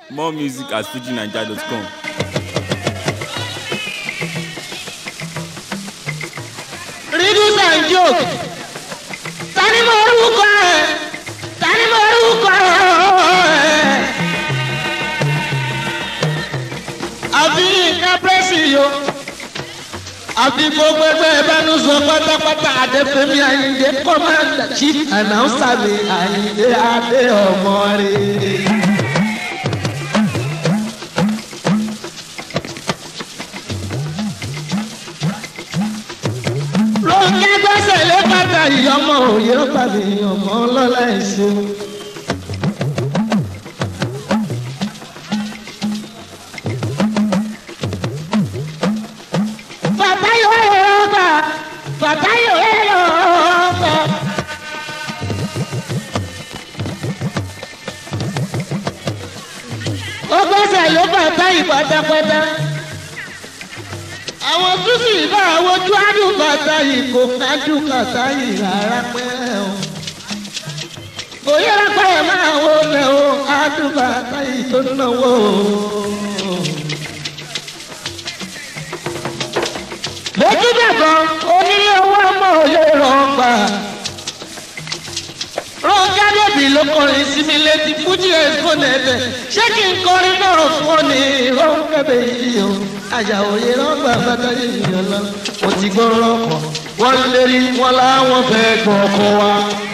More music at fujinaija.com. Riddles and joke. Tani mo orúkọ ẹ̀? Tani mo orúkọ ẹ̀? Àbí nǹkan pẹ́sì yo. Àbí gbogbo ẹgbẹ́ ìbánu sọ pátápátá Adéfẹ́mi Àyìndé Kọ́mándà Chief Announcer mi Àyìndé Adé ọmọ rẹ̀. Ronke gbẹ́sẹ̀ lé bàtà ìyọmọ òye pàdé ọmọ ọlọ́lá ẹ̀ṣẹ̀. Bàbá yóò yọ ọgbà, bàbá yóò yọ ọgbà. Ó gbẹ́sẹ̀ lé bàtà ìpátápátá àwọn tó sì bá wojú àdùbàtà yìí kò kájú kàtà yìí rárá pẹ́ o. kò yẹra pé ẹ máa wo lẹ o àdùbàtà yìí tó náwó o. lójú bẹ̀bọ̀ onílé owó ọmọ òye rọ̀gbà. Ronke Adébí ló kọrin sí mi létí Fújì ẹ̀sùn nẹ̀bẹ̀. Ṣé kí n kọrin náà fún ọ ní Ronke Bèyí o? Àyàwó yẹn lọ́gbà bàtà yìí lọ. Mo ti gbọ́ rọ́pọ̀. Wọ́n lérí wọn láwọn fẹ́ gbọ́ ọkọ wa.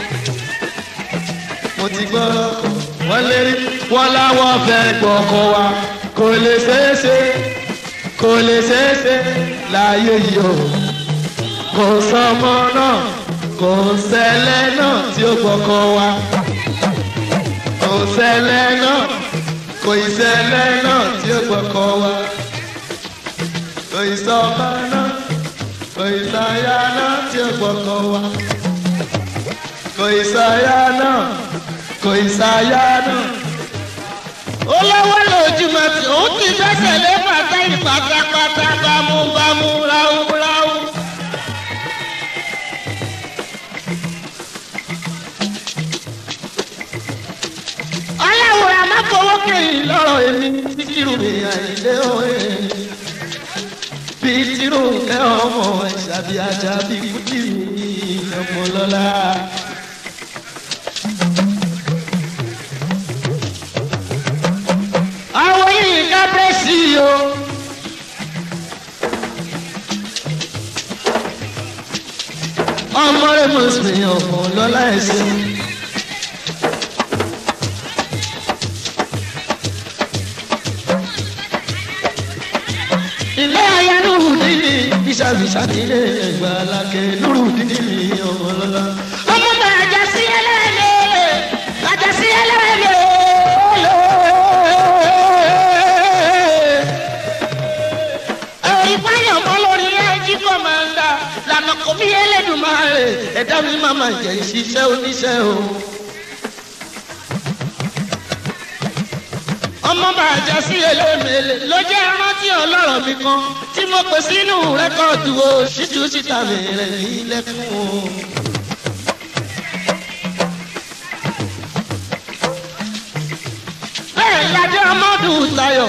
Mo ti gbọ́ rọ́pọ̀. Wọ́n lérí wọn láwọn fẹ́ gbọ́ ọkọ wa. Kò lè ṣeéṣe, kò lè ṣeéṣe láyé yìí o. Kò sọmọ náà kò ṣẹlẹ̀ náà tí ó gbọ́kọ̀ wa. kò ṣẹlẹ̀ náà kò ìṣẹ̀lẹ̀ náà tí ó gbọ́kọ̀ wa. kò ìṣọba náà kò ìṣàyà náà tí ó gbọ́kọ̀ wa. kò ìṣàyà náà kò ìṣàyà náà. ó lọ́wọ́ lójúmọ́ tí òun ti fẹsẹ̀ lé bàtà ìpàtàpàtà bámúbámú ráúráú. aláwòrán má fọwọ́ kẹ́yìn lọ́rọ̀ èmi títírù mi àìlé òye. bí tírù ẹ ọmọ ìṣàbí ajá bí kújì mi ọmọ lọ́la. àwọn yìí ká bẹ́ sí i o. ọmọ rẹ mọ̀ sí ọmọ lọ́la ẹ̀sìn. ilé ayé lórúdínì bísàbísà nílé ẹgbà alákẹ lórúdínì mi ọmọ lọlá. ọmọ bá ajá sí ẹlẹ́lẹ́ ajá sí ẹlẹ́lẹ́. ìpáyọ̀ mọ́ lórí ẹjí kọ́mándà lànà kò bí ẹlẹ́dùnmáà ẹ̀dá mi máa ma jẹ́ ìṣiṣẹ́ oníṣẹ́ o. ọmọ bàjẹ́ sí elémèlè ló jẹ́ rántí ọlọ́rọ̀ mi kan tí mo pè sínú rẹ́kọ̀dù o ṣíjú síta mi rẹ̀ ní lẹ́kùn o. bẹ́ẹ̀ ládé ọmọdù tayọ̀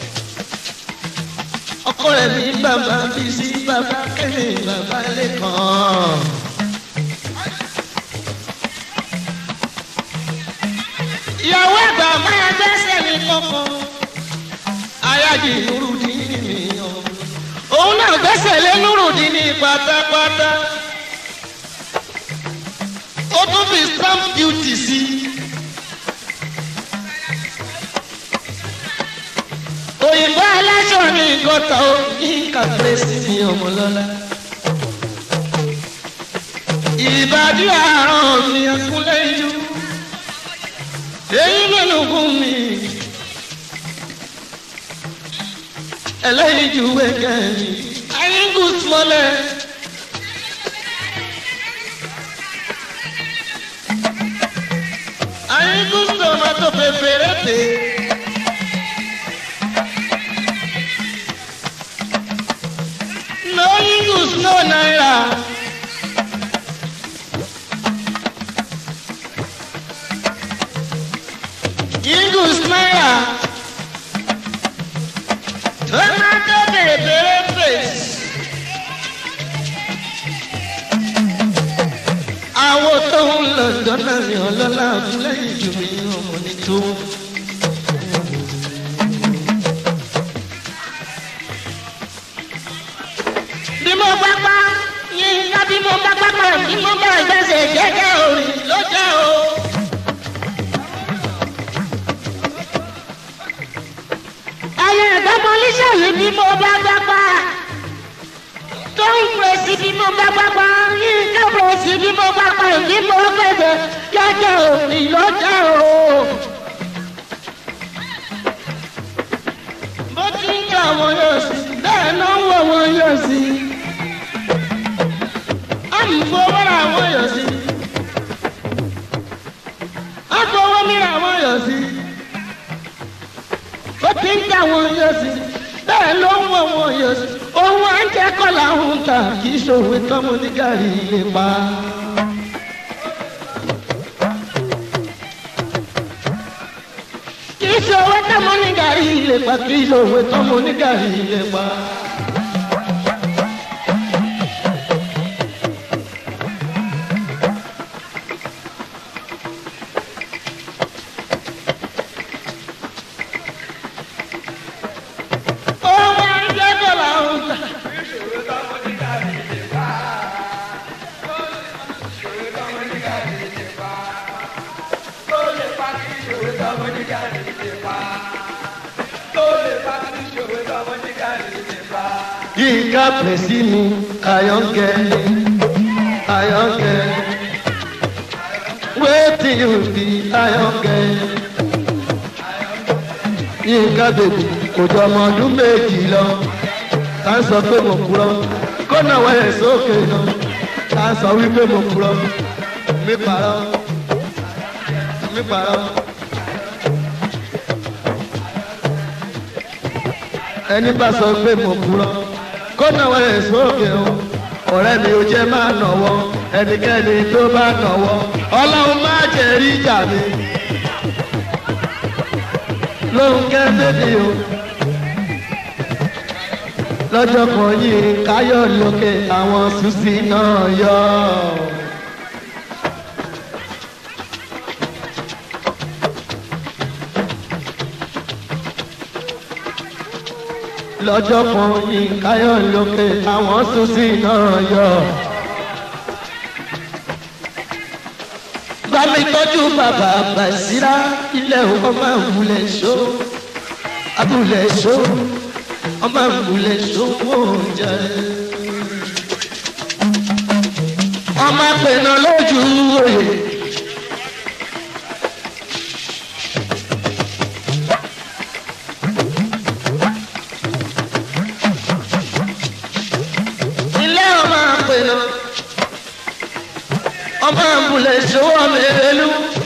ọkọ rẹ̀ ní bàbá bí sí bàbá kẹ́lẹ́ bàbá lẹ́kàn. ìyàwó ẹ̀gbà máa gbẹ́sẹ̀ mi kankan. ayájì nurudini mi yan. òun náà gbẹ́sẹ̀ lé nurudini pátápátá. ó tún fi stamp duty sí. òyìnbó aláṣọ ní gọ́tà ó ní kàfẹ́sì mi ọmọlọ́lá. ìbàdí àárọ̀ mi ẹkúnlẹ̀ yìí èyí lónìí ogún mi ẹlẹ́yìn ju wẹ́gẹ́ mi ayíǹgù smọ́lẹ̀. ayíǹgù tomato pépérẹ́tè. no ayíǹgù no naira. Eagles náírà lóhùn lọ́dọ̀ náà ní ọlọ́lá fúlẹ́yìn jù mí ọmọ ní tó. bí mo bá pa yín ká bí mo bá pápá bí mo bá gbẹ́sẹ̀ jẹ́jẹ́ orin ló jẹ́ o. ayé ẹ̀dọ́mọ níṣẹ́yìí bí mo bá pápá tó ń pèsè bí mo bá pápá yín ká pèsè bí mo pápá bí mo gbẹ́sẹ̀ jẹ́jẹ́ orin ló jẹ́ o. bó ti ń kà wọ́n yóò sí bẹ́ẹ̀ náà ń wọ̀ wọ́n yóò sí. àmúfowórà wọ́n yóò sí. àfọwọ́mìrà wọ́n yóò sí. bó ti ń kà wọ́n yóò sí bẹ́ẹ̀ ló ń wọ̀ wọ́n yóò sí. ohun à ń jẹ́ kọ́là ń ta kì í ṣòwe tọ́mọ ní gàrí lè pa. kì í ṣòwe tọ́mọ ní gàrí lè pa kì í ṣòwe tọ́mọ ní gàrí lè pa. ohun à ń jẹ́ kọ́là ń ta. Yínká pèsè mi, Ayọ̀ǹkẹ́, Ayọ̀ǹkẹ́. Wetin you be Ayọ̀ǹkẹ́? Yínká bèbí kò jọ ọmọ ọdún méjì lọ. Ká sọ pé mo kúrọ́, kó náwó ẹ̀ sókè lọ. Ká sọ wípé mo kúrọ́, mi parọ́, mi parọ́. ẹni bá sọ pé mo kúrọ kó náwó ẹ̀ sókè o ọ̀rẹ́ mi ò jẹ́ máa nọ̀wọ́ ẹnikẹ́ni tó bá nọ̀wọ́ ọlọ́run má jẹ́ rí ìjà mi lóhun kẹ́ńbẹ́bí o lọ́jọ́ kan yìí káyọ̀ lókè àwọn sùsì náà yọ. lọ́jọ́ kan yìí káyọ̀ lókè àwọn sùsì náà yọ. Bámi tọ́jú bàbá Bàṣírá ilẹ̀ ọmọ ìwúlẹ̀ ṣó. Abúlẹ̀ ṣó ọmọ ìwúlẹ̀ ṣó wọ́n jẹ́. Ọmọ pẹ̀nà lójú òye. ilé ọmọ àpènà ọmọ àbúlé ṣòwò mẹ́rẹ́lú.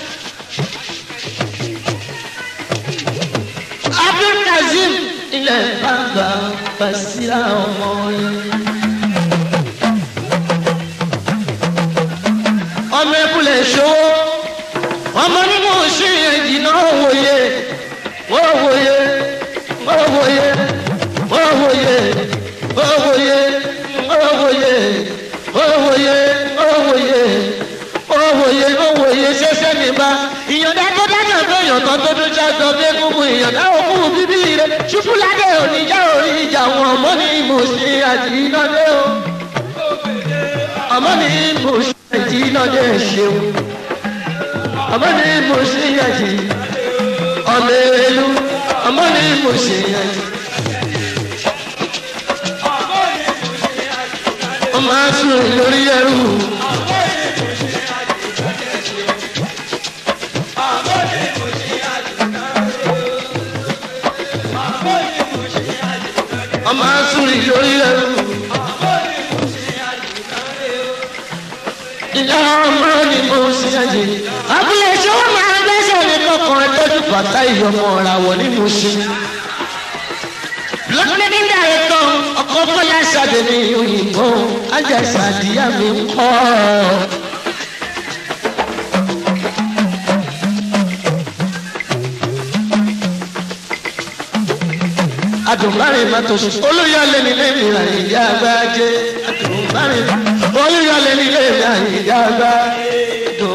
abdulkazeem ilẹ̀ bàbá Basira ọmọ yẹn. ọmọ ẹbúlé ṣòwò ọmọ nínú oṣù yẹn jìnnà wòye wọ́n wòye wọ́n wòye wọ́n wòye wọ́n wòye òwòye òwòye òwòye òwòye òwòye ṣẹṣẹ nígbà ìyọ̀dá tó dáná tó yọ̀tọ̀ tó dún ṣáàtọ̀ bí egungun ìyọ̀dá òkú bíbí rẹ̀ ṣubúládé oníjà orí ìjà wọn ọmọ ní ìmọ̀ọ́sí àti ìnàdé o ọmọ ní ìmọ̀ọ́sí àti ìnàdé ṣeun ọmọ ní ìmọ̀ọ́sí àti ọmọ èrèlú ọmọ ní ìmọ̀ọ́sí àti. ó máa sùn lórí ẹrù. ó máa sùn lórí ẹrù. ìyá ọmọ ni mo ṣe àjè. abúlé ṣé wọ́n máa gbẹ́sẹ̀ ní kọ̀ọ̀kan lójú bàtà ìyọmọ ọ̀ràwọ̀ ní mo ṣe lọ́kùnrin ní dàrẹ́tọ̀ ọkọ̀ bọ́lá ṣàdé ní òyìnbó ajásá àdìyá mi ń kọ́. adùnbárin má tó sùn olùyọlé nílé mi àyíká gbájé adùnbárin olùyọlé nílé mi àyíká gbájé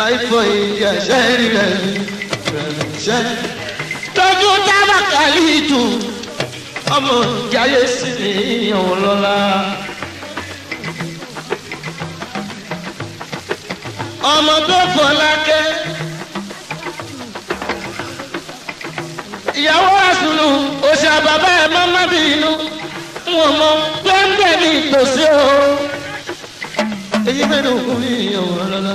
àìfọ̀ ìjẹsẹ̀ rẹ̀ ṣẹ́. tọ́jú tábàkàlì tù ọmọ ìjáyé sí ní ìyàwó lọ́la. ọmọ tó fọlákẹ́. ìyàwó àsùnù òṣì àbàbà ẹ̀ má má bí inú wọn mọ gbẹ́ngbẹ́ ní ìtòsí o. èyí mẹ́rin òkú ní ìyàwó lọ́la.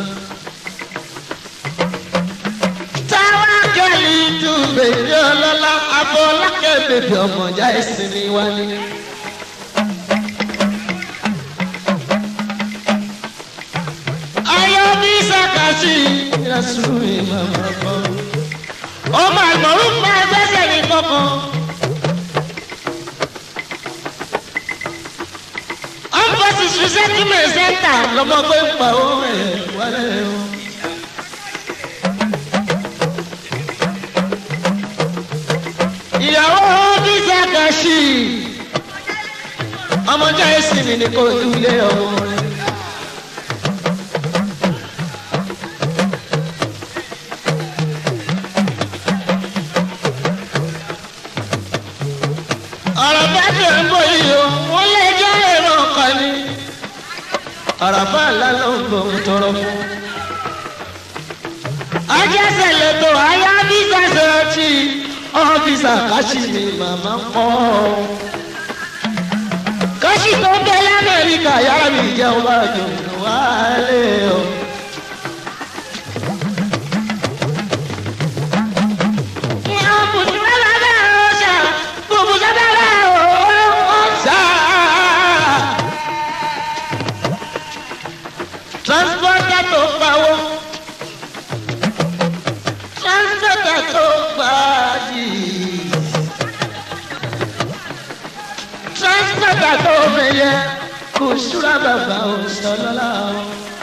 táwa kẹ́lí ju bèbí ọlọ́lá afọlákẹ́ bèbí ọmọjà ẹ̀sìn ni wá ní. ayọ̀ bí sàkàṣì ìrẹsùn ìmọ̀mọ̀ kan. ọmọ àgbọ̀rún máa gbẹ́sẹ̀ ní kankan. ọmọ ti ṣiṣẹ́ kí mi sẹ́ńtà lọ́mọ pé ń pa owó ẹ̀ wálé o. ìyàwó bí sàkàṣì ọmọdé ẹ̀sìn mi ni kò dúlé ọmọ rẹ̀. ọ̀rọ̀ bá tẹ̀ ń bọ̀ yìí o wọ́n lè jẹ́ èrò ọkàn ni. àràfà ńlá ló ń bọ̀ ń tọrọ fún. ajẹ́sẹ̀ lẹ́tọ̀ ayá bísà sọ́ọ̀tì ọ́fíìsà káṣí ni màmá kọ́. káṣí tó ń bẹ lamẹ́ríkà yára mi jẹ́ ọba àjọyọ̀ wálé o. ìyá bùsùn wà lábẹ́ ọ̀ṣà bùbùsùn lábẹ́ ọ̀ṣà. transporter tó pawó transporter tó gbàdì transporter tó mẹyẹ kò súra bàbá òṣèlélá o.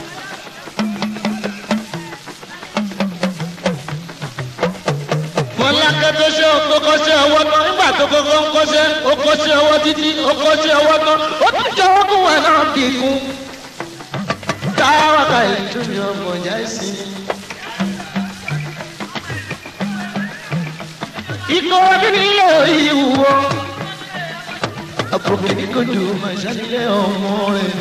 mọ̀lákẹ́ tó ṣe okòkòṣe ọwọ́ tán nígbà tó kọ́kọ́ ń kọ́ṣẹ́ okòṣe ọwọ́ títí okòṣe ọwọ́ tán ó tún jẹ́ ọkùn wà náà bí kú. táwa ka ìlú ni ọmọ ìyá ìsìn. ikọ̀ ọdún nílé orí ìwúwo. àpòkè ní kò dùn máa ṣàlìlẹ̀ ọmọ rẹ̀.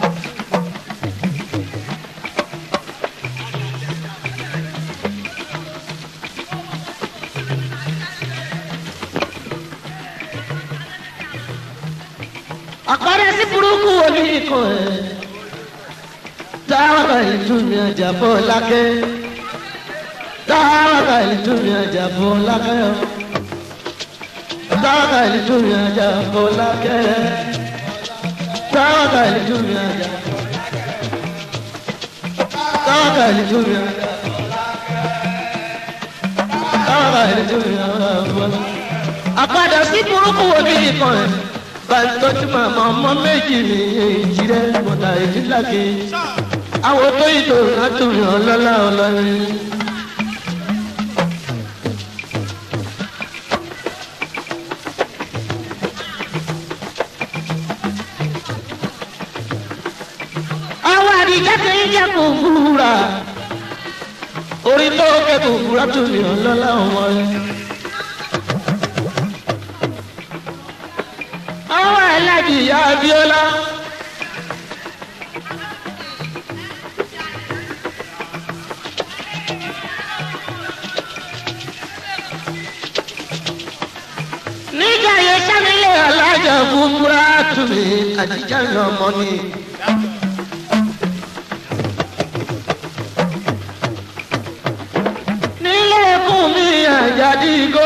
àpárẹ sí burúkú wo ní ikọ̀ ẹ̀. táwa ìlú mi ọjà bọ́ lákẹ́. táwa ìlú mi ọjà bọ́ lákẹ́. táwa ìlú mi ọjà bọ́ lákẹ́. táwa ìlú mi ọjà. táwa ìlú mi ọjà. táwa ìlú mi ọjà bọ́ lákẹ́. àpàdé sí burúkú wo ní ikọ̀ ẹ̀ bàtọ́jú màmá ọmọ méjì ní èjì rẹ̀ mọ̀tà ìdílàkè. àwọn tó ìtò látòrí ọlọ́lá ọlọ́rin. àwọn àdìjá tó ń jẹ́ kó gbúra. orí tó kẹ́kọ̀ọ́ gbúra tó ní ọlọ́lá ọmọ rẹ̀. àwọn aláàjì ìyá abiola. nígbà yẹn sánílẹ̀ alájà búburá tùmí àjíjà lọ́mọ ni. nílé ẹkún mi àjàdí igbó.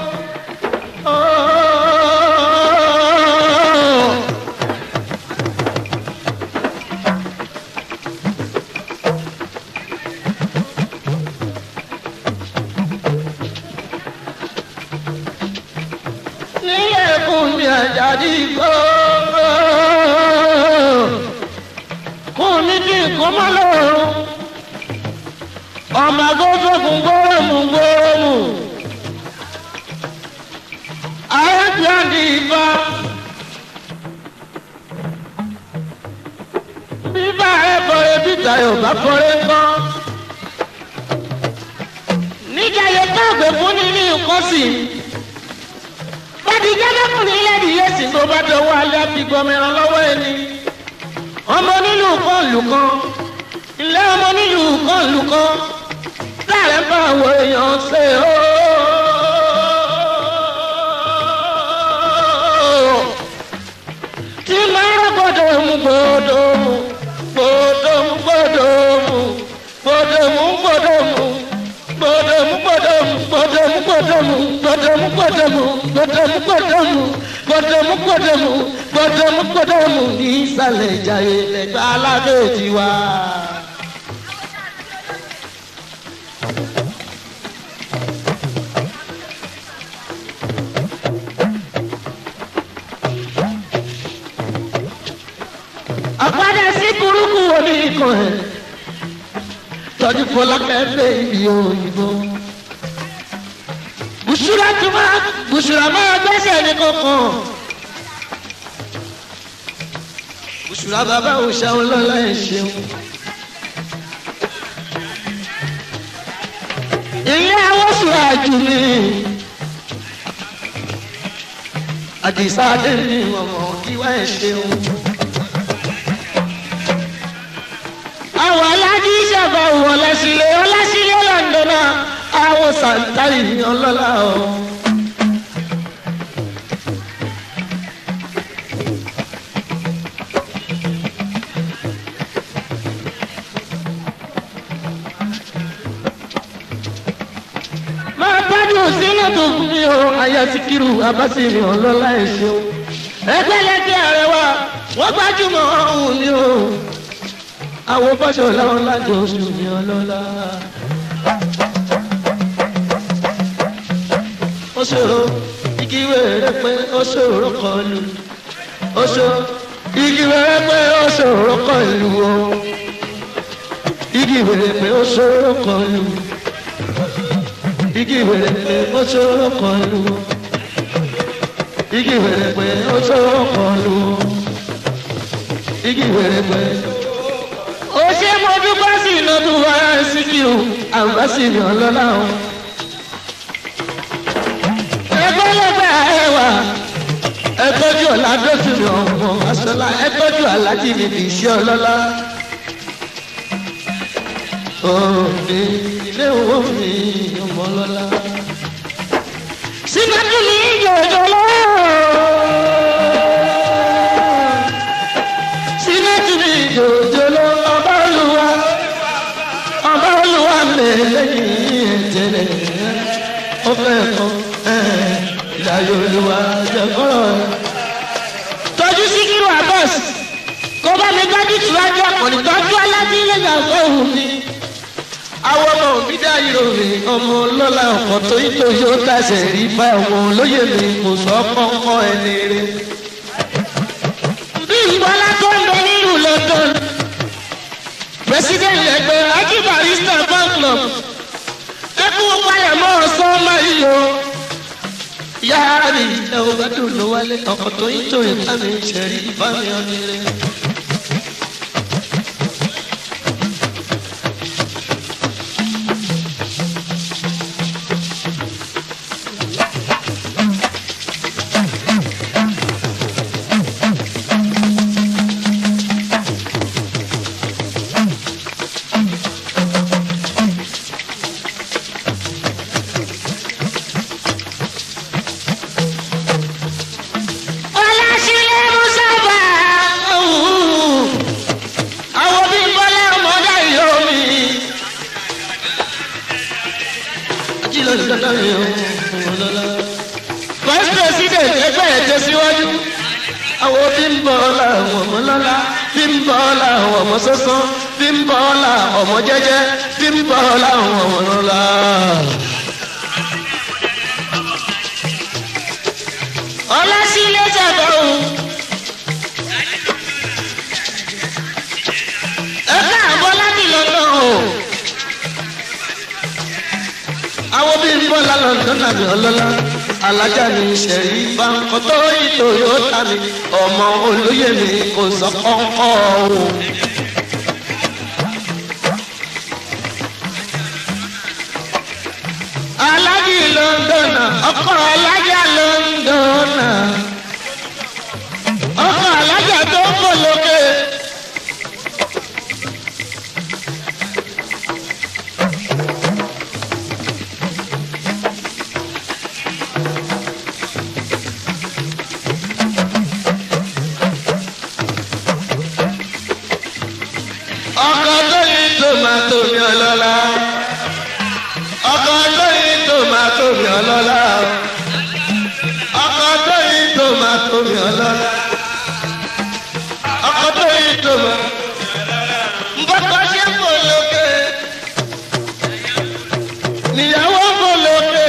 nílé ẹkún mi àjàdí igbó. kún ní kí nǹkan má lọ́rùn. ọmọ agbófókun gbóròmù gbóròmù. arábíàdì ìbá. bíbá ẹ bọ̀rẹ̀ bíta yóò bá kọ́rẹ́ ńkọ́. káàgbé fún ní ní nǹkan sí i. bàtí jẹ́bẹ́kùnrin ilé ìdílé sí tó bá dọwọ́ alẹ́ àbí gbọmìíràn lọ́wọ́ ẹni. ọmọ nílùú kan lù kan ilé ọmọ nílùú kan lù kan láàrẹ̀ bá àwọn èèyàn ṣe ooo. tí máa rọ gbọdọ̀ mú gbọdọ̀ mú gbọdọ̀ mú gbọdọ̀ mú gbọdọ̀ mú gbọdọ̀ mú gbọdọ̀ mú gbọdọ̀ mú gbọdọ̀ mú gbọdọ̀ mú gbọdọ̀ mú gbọdọ̀ mú gbọdọ̀ mú gbọdọ̀ mú gbọdọ̀ mú gbọdọ̀ mú gbọdọ̀ mú gbọdọ̀ mú ní ìsàlẹ̀ ìjàyè lẹ́gbẹ́ aládé tiwa. àpadà sí burúkú omi ikọ̀ ẹ̀ tọ́jú fọlákẹ́ fẹ́ ibi òyìnbó. bùsùlà tó máa bùsùlà máa gbẹ́sẹ̀ ní kankan. bùsùlà bàbá òòṣà ọlọ́lá ẹ̀ ṣeun. ilé awọ́sùn àjù mi. àdìsá dé ní ọmọ ìwà ẹ̀ ṣeun. àwọn aládé ìṣàbà wọ lẹ́sílẹ̀ ọlẹ́sílẹ̀ lọ́ndọ̀nà àwọn sàǹtàlì ní ọlọ́lá o. máa gbádùn sínú tó fún mi o ayé ti kírun abásìrì ọlọ́lá ẹ̀ ṣeun. ẹgbẹ́lẹ́gbẹ́ àrẹwà wọ́n gbájúmọ̀ ọ̀hún ni o àwọn bọ́sọ̀ láwọn lájọ oṣù mi ọlọ́lá. ó ṣòro igi wẹ̀rẹ̀ pé ó ṣòro kọlu ó ṣò igi wẹ̀rẹ̀ pé ó ṣòro kọlu o igi wẹ̀rẹ̀ pé ó ṣòro kọlu igi wẹ̀rẹ̀ pé ó ṣòro kọlu igi wẹ̀rẹ̀ pé ó ṣòro kọlu igi wẹ̀rẹ̀ pé ó ṣe mo dúpẹ́ sí lọ́dún wá síkìrù àbáṣìrì ọlọ́lá o. ẹgbẹ́ lẹ́gbẹ́ ẹwà ẹtọ́jú ọ̀la dọ́sìrì ọmọ aṣọlá ẹtọ́jú alájí mi kì í ṣe ọlọ́lá. òde ilé owó mi ọmọ ọlọ́lá. sínájú mi yòjò lọ́wọ́ sínájú mi yòjò lọ́wọ́ ọba olúwa ọba olúwa lè lẹ́yìn ẹ̀jẹ̀lẹ̀ ó fẹ́ kọ́ ìdájọ́ olúwa jẹ́kọ́rọ̀ tọ́jú síkírù abọ́s kó bá mi gbájú tìwájú àkọ́ni tọ́jú alájí lẹ́yìn àgọ́ òun ni. àwọn ọmọ òbí dá ìròyìn ọmọ ọlọ́lá ọkọ̀ tó yí tó yóò tàṣẹ rí bá ọmọ olóyè mi kò sọ kọ́kọ́ ẹni rẹ̀. bí ìgbọ́lá tó ń bẹ nílùú london president ẹgbẹ́ ají barista fan club ẹkún palẹ̀mọ́ ọ̀sán máa yí o yára mi ẹ ò bá dùn ló wálé ọkọ̀ tó yí tó yẹ ká mi ṣẹ̀rí bá mi ọ̀nì rẹ̀. ọlásílẹ̀ mùsàfà àwọn bí bọ́lá ọmọdé yóò mi. ajílẹ̀ ìdáná mi ò ọlọ́lá. vice president ẹgbẹ́ ẹ̀ tẹ̀síwájú. àwọn bí ń bọ̀ ọ́lá àwọn ọmọ lọ́lá bí ń bọ̀ ọ́lá àwọn ọmọ sọ́sán bí ń bọ̀ ọ́lá ọmọ jẹ́jẹ́ bí ń bọ̀ ọ́lá àwọn ọmọ lọ́lá. ọlásílẹ̀ sábà o. ẹ káàbọ̀ láti lọ́nà o. àwọn bíi bọ́lá lọ́dún tàbí ọlọ́lá alájà mi ṣẹ̀rí báńkọ́ tó ìtò yóò tà mí ọmọ olóyè mi kò sọ kọ́kọ́ o. alá ọkọ̀ alájà lọ́ńdọ̀nà ọkọ̀ alájà tó ń bọ̀ lókè. ọkọ̀ tó yí tòmátò mi ọlọ́lá ọkọ̀ tó yí tòmátò mi ọlọ́lá ọkọ̀ tó yí tòmátò mi ọlọ́lá ọkọ̀ tó yí tòmátò nbọ́kọ̀ ṣe ń bò lókè níyàwó ń bò lókè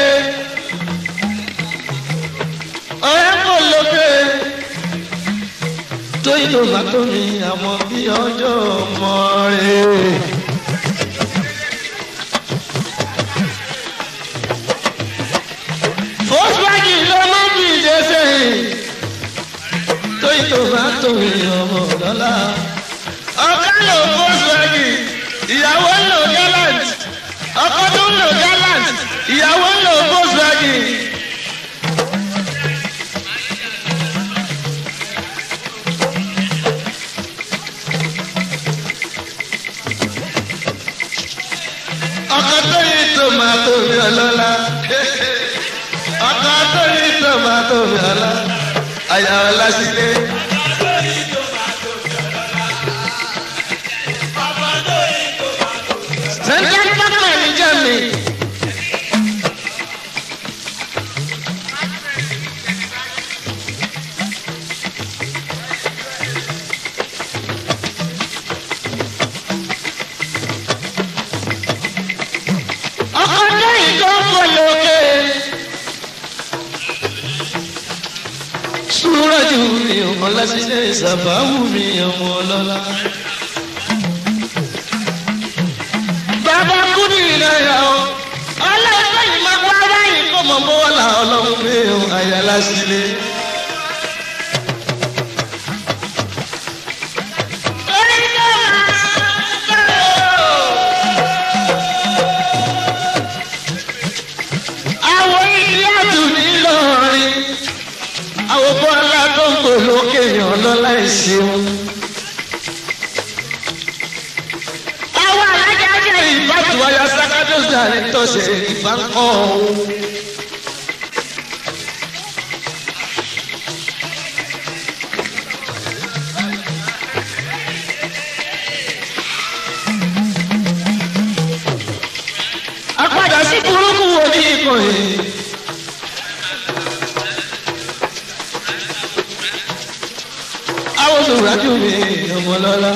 ọ̀rẹ́ ń bò lókè tó yí tòmátò mi àmọ́ bí ọjọ́ ọmọ rẹ̀. Volkswagen ló mú bí ìdẹ́sẹ̀ tó yí tòmátò mi ọmọ lọ́la. ọkọ lò Volkswagen ìyàwó lò gallant ọkọ tó ń lò gallant ìyàwó lò Volkswagen. ọkọ tó yí tòmátò mi ọlọ́lá ọkọ tó yí tòmátò mi ọlọ́lá àyà ọlá sílé. central government ní germany. ọkọ tó yí tó ń bọ̀ lókè. súrọ́jù mi ọmọ lásìlẹ̀ ìsàbáwù mi ọmọ ọlọ́lá. bàbá kúrò ìnáyà o ọlọ́ọ̀fẹ́ yìí máa wá báyìí kó mọ̀ bọ́wọ́ là ọlọ́run pé o àyà lásìlẹ̀. àwọn ilé àdùnní lọ́rin àwọn bọ́lá tó ń bò lókè yàn lọ́lá ìṣeun. àwọn alájà jẹ́ ìbátú wáyà sákàdó sàrí tọ́sẹ̀ ìbánkọ́ ọ̀hún. apàdà sí burúkú wo ní ìkànnì. àwọn olùrájú mi ọmọ lọ́la.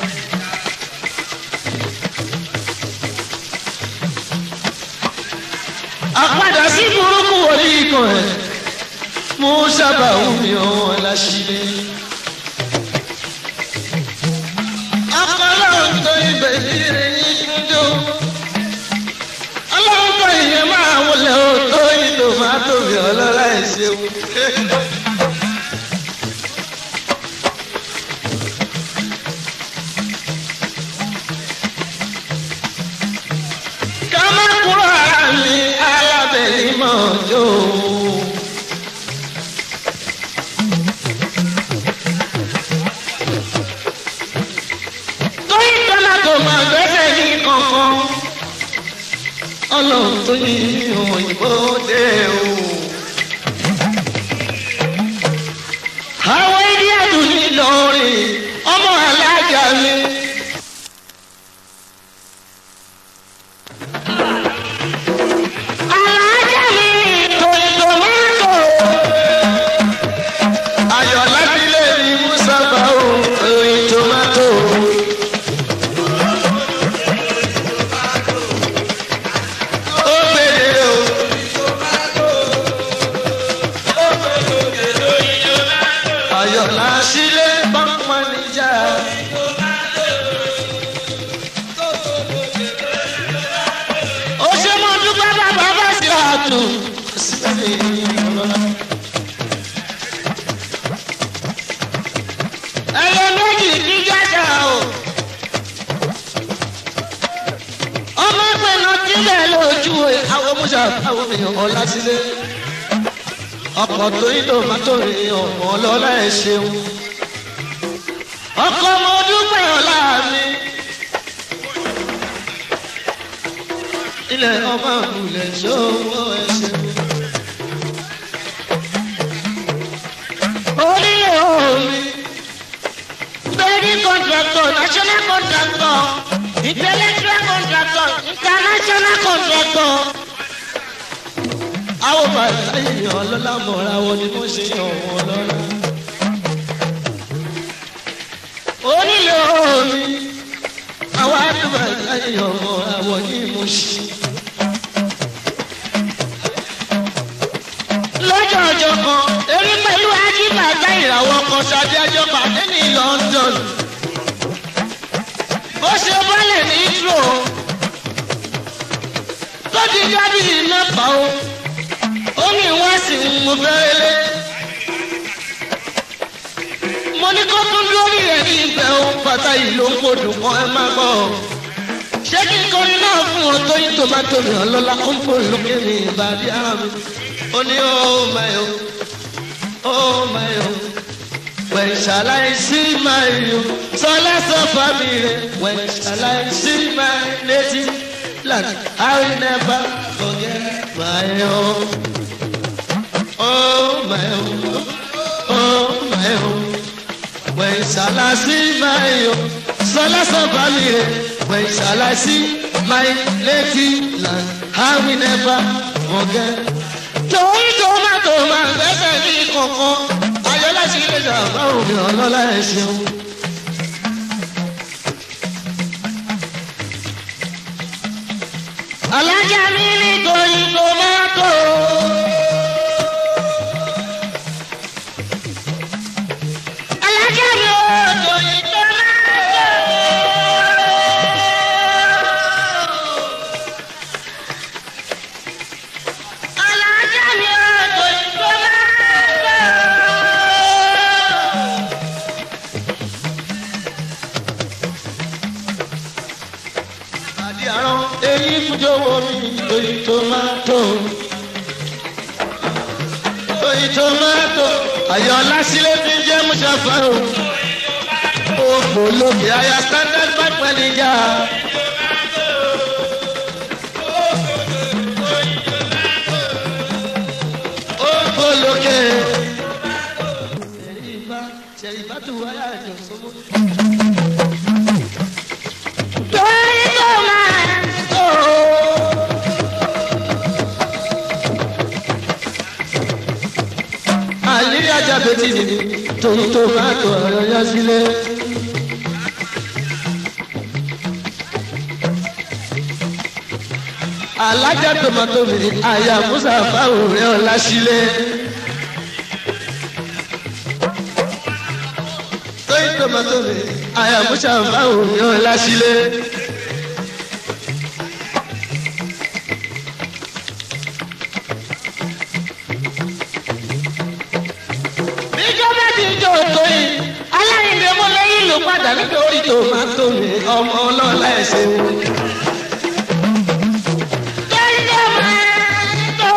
àpadà sí burúkú wòlí ikọ̀ ẹ̀ mú sábà wùmí ọ̀hún láṣìlẹ̀. akọ́lọ́hún tó ibẹ̀ yíre yín kúndó. ọlọ́run tó ìyẹn máa wọlé o tó ìlò máa tóbi ọlọ́lá ẹ̀ ṣeun. kama kúrò ara mi alábẹ̀lì mọ̀ jó. tóyí tọ́lá tó máa gbẹ́sẹ̀ ní kankan ọlọ́run tó yí òyìnbó dé o. àwọn ilé ẹ̀dùn ní lọ́ọ̀rì ọmọ alájà mi. alájà mi tòyí tòmátò. ayọ̀ lábílẹ̀ ní musa bá o tòyí tòmátò. ó gbèdé o. ayọ̀ lásìlẹ̀ bámọ́ níjà. ó ṣe mọ́ dúpẹ́ bàbá bá sí àtò. ẹyẹ méjì kí jájà o. ọmọ ìpinnu tí bẹ́ẹ̀ lójú àwọn mọ́ṣáláṣí àwọn èèyàn ọ̀la sílẹ̀. ọkọ̀ tó yí tòmátò rè ọmọ ọlọ́lá ẹ̀ ṣeun. ọkọ̀ mo dúpẹ́ ọ̀la mi. ilẹ̀ ọmọ àbúlẹ̀ ṣòwò ẹ̀ ṣeun. onílé omi building contractor national contractor intellectual contractor international contractor. àwọn bàtà èèyàn ọlọ́lá mọ̀ra wọn ni mo ṣe yàn wọ́n lọ́la. onílé omi àwọn àdúrà èèyàn mọ̀ra wọn ni mo ṣe. lọ́jọ́ ọjọ́ kan èmi pẹ̀lú ajíbàtà ìràwọ̀ kan ṣàdé ẹjọ́ pàdé ní London. ó ṣe bọ́lẹ̀ ní ìtró tó ti dábìlì mẹ́fà o. ó ní wọ́n sì ń mo fẹ́ lé. mo ní kó tún lórí rẹ̀ ní ìfẹ́ o bàtà yìí ló ń kodò kan ẹ má gbọ́. ṣé kí n kọrin náà fún ọ tó yín tó bá tomato mi ọlọ́lá ó ń fò lókè ní ìbàdí ara mi. ó ní oh my oh oh my oh when shall I see my you sọlá sọ family when shall I see my native land I will never forget my oh oh my oh oh my oh when shall I see my oh sọlá sọ family when shall I see my native land I will never forget. torí tomato máa ń gbẹ́sẹ̀ ní kọ̀ọ̀kan ayọ́lá sí ilé ìjàmbá òbí ọlọ́lá ẹ̀ ṣeun. alájà mi nítorí tomato. alájà mi ò torí tomato. alájà mi ò torí tomato. àdí àrán èyí fújọwọ́ mi lórí tomato. lórí tomato. ayọ̀lá sílé fi jẹ́ mùsàfà o. òfò lókè àyà standard bank manager. òfò lókè. ṣèyíbá ṣèyíbá tó wáyà jọ sọ́mọ́. torí tomato. àlírí ajá bẹ́tì ni torí tó bá tó ọ̀rọ̀ yá sílé. alájà tomato mi àyà musa fáwọn rẹ ọlá sílé. torí tomato mi àyà musa fáwọn rẹ ọlá sílé. ìjọba ti jọ tó yìí aláìndé mo lẹ́yìn ló padà nítorí tomato mi ọmọ ọlọ́lá ẹ̀sìn. torí tomato.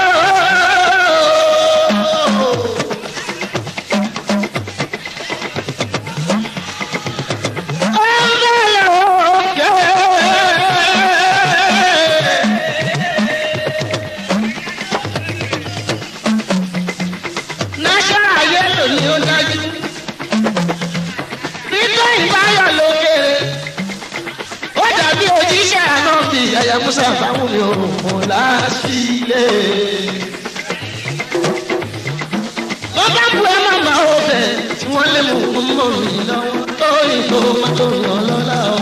National yellow ni ó dájú. Títọ́ ìbáyọ̀ lókèrè. Ó dàbí òjíṣẹ́ àná bí Yàyà Musa fáwọn mi ò mọ̀ láṣìlẹ̀. wọ́n bá bu ẹ màmá o bẹ̀. Tí wọ́n lé mú mú mọ́ mi lọ́wọ́. Lórí tomato mi ọlọ́lá o.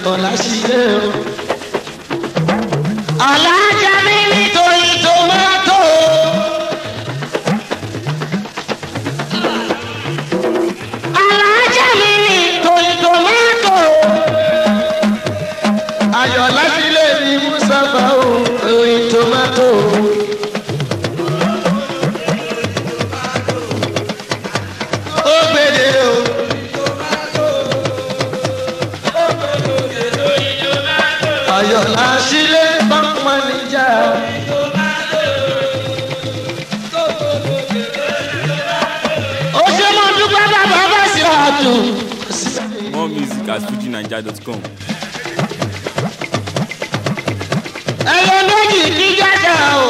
ọ̀làṣílẹ̀ o. alájà mi nítorí tomato. alájà mi nítorí tomato. ayọ̀ láṣílẹ̀ ní mùsàfà o oyin tomato. ó gbèdé o. ayọ̀ láṣílẹ̀ pọ́npọ́n níjà. ó ṣe mo dúpẹ́ bàbá bá sí ọ̀tún. More music at fujinaija.com. ẹyẹ méjì kí jájà o.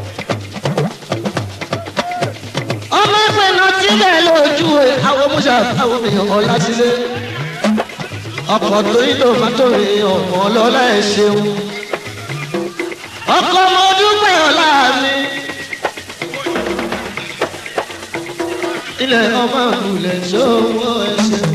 ọmọ ìpinnu síbẹ̀ lójú ẹ̀. àwọn musa àwọn èèyàn ọ̀la sílé ọkọ̀ tó ń lò má tó èèyàn ọlọ́lá ẹ̀ ṣeun ọkọ̀ mo dúpẹ́ ọ̀la mi. ilẹ̀ ọmọ ìbùlẹ̀ ṣòwò ẹ̀ ṣeun.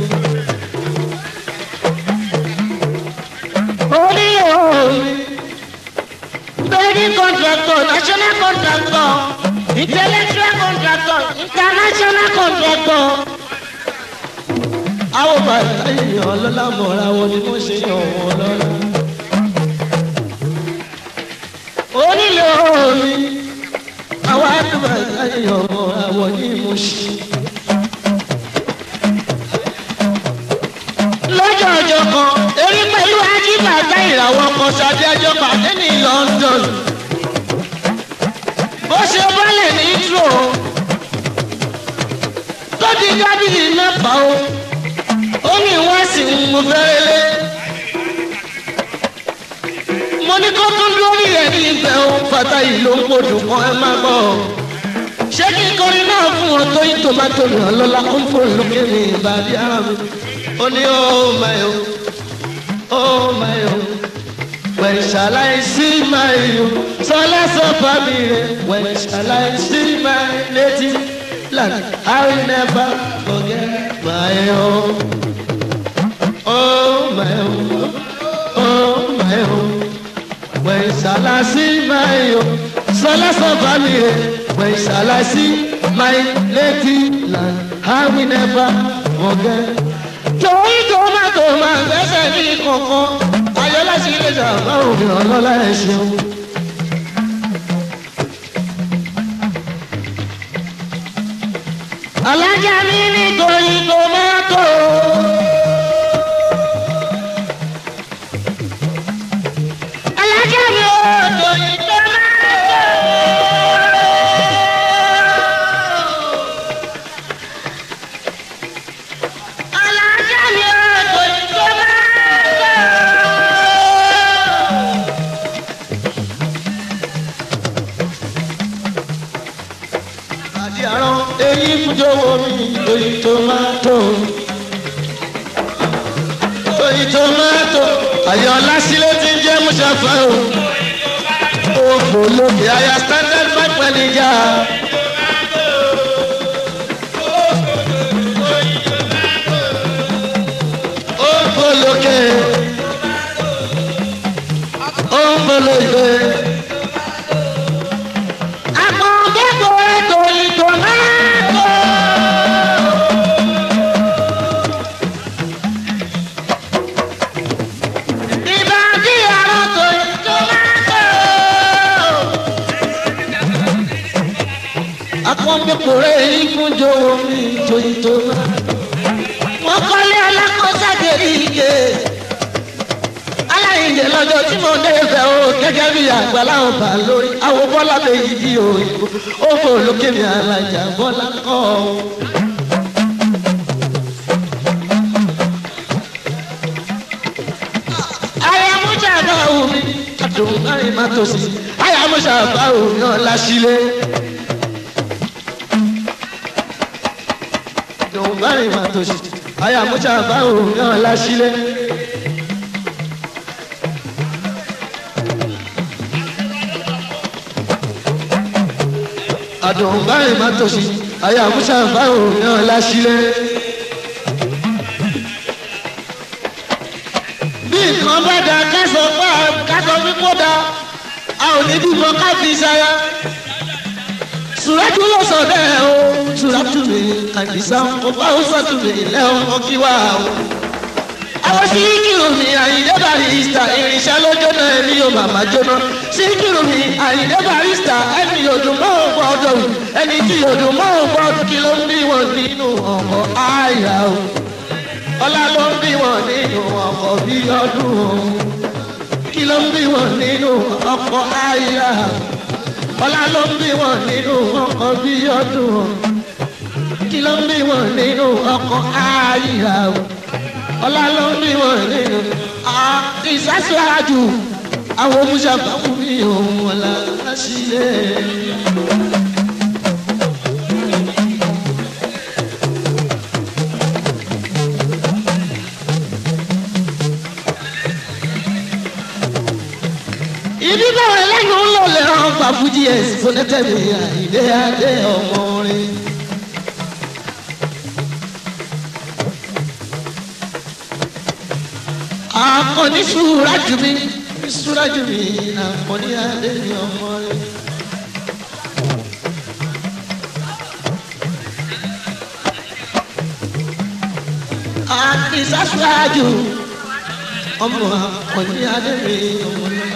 orí omi. building contractor national contractor intellectual contractor international contractor. àwọn bàtà èèyàn ọlọ́lá mọ̀ra wọn ni wọ́n ṣe yàn wọ́n lọ́la. onílò omi. àwọn àdùbàtà èèyàn mọ̀ra wọn ni mo ṣe. lọ́jọ́ ọjọ́ kan èmi pẹ̀lú ajíbàtà ìràwọ̀ kan ṣáájú ẹjọ́ pàdé ní London. bó ṣe bọ́lẹ̀ ní intro tó di dábìlì mẹ́fà o ó ní wọ́n sì ń mú fẹ́rẹ́lẹ́. mo ní kó tún lórí rẹ̀ ní ibẹ̀ o pátá yìí ló ń podò kan ẹ má gbọ́. ṣé kí n kọrin náà fún wọn tó yín tomato mi ọlọ́lá ó ń fò lókè ní ìbàdí ara mi. ó ní oh my oh oh my oh when shall I see my oh sọlá sọ fàmì rẹ when shall I see my native land I will never forget my oh oh my oh oh my oh when shall I see my oh sọlá sọ fàmì rẹ when shall I see my native land I will never forget. torí tomato máa ń gbẹ́sẹ̀ ní kankan ayọ́lá sí ilé ìjà báwo ni ọlọ́lá ẹ ṣeun. alájà mi nítorí tomato. alájà mi ò torí tomato. alájà mi ò torí tomato. àti àrùn èyí fújọwọ́ mi lórí tomato. lórí tomato. àyọ̀lá sílẹ̀ ti ń jẹ́ mùsàfà o. òfò lókè àyà standard five manager. òfò lókè. òfò lókè. Àpọ̀nkẹ́kọ̀ọ́ torí tomato. Ìbàdí àrùn torí tomato. akọ́ńdẹ́kùnrin yìí fún jọ̀wọ́ mi torí tomato. Wọ́n kọ́lé alákọ̀ọ́sàgẹ̀rì ike. aláìjẹ lọ́jọ́ tí mo dé fẹ́ o gẹ́gẹ́ bí àgbà láwọn bá lórí àwọn bọ́lá méjì di òyìnbó ó fò lókè mi alájà bọ́lá kọ́ ọ. ayamusa bá omi adùn láì má tó sí ayamusa bá omi ọ̀la sílé. adùn láì má tó sí ayamusa bá omi ọ̀la sílé. àdùn báyìí má tòṣì àyà musa báwo náà láṣílẹ̀. bí nǹkan bímọ bá da kásọ pa kásọ fífó da a ò ní bímọ ká fi ṣaya. sùràtú ló sọ bẹ́ẹ̀ o sùràtú mi àdìsá kò bá ó sọ̀tún mi lẹ́wọ̀n kó kí wá o. àwọn síkìrù mi àyíndé barista irinṣẹ́ ló jóná ẹni yóò màmá jóná síkìrù mi àyíndé barista ẹni yóò dùn mọ́ òun gbọ́dọ̀ ẹni tí yóò dùn mọ́ òun gbọ́dọ̀ kí ló ń bí wọn nínú ọkọ̀ àyà o ọlá ló ń bí wọn nínú ọkọ̀ bí ọdún o kí ló ń bí wọn nínú ọkọ̀ àyà ọlá ló ń bí wọn nínú ọkọ̀ bí ọdún o kí ló ń bí wọn nínú ọkọ̀ àyà o ọlá ló ń bí wọn nínú ìsásíwájú àwọn omuṣàbá fún mi òun ọ̀la sílẹ̀. ibi báwọn ẹlẹ́nu ń lò lẹ́rọ̀ gba fújì ẹ̀sìn fúnẹ́tẹ̀mí àìdé adé ọmọ orin. akọni súrájú mi súrájú mi akọni adé ọmọ orin. àkìsà súrájú ọmọ akọni adé mi ọmọ lọ́la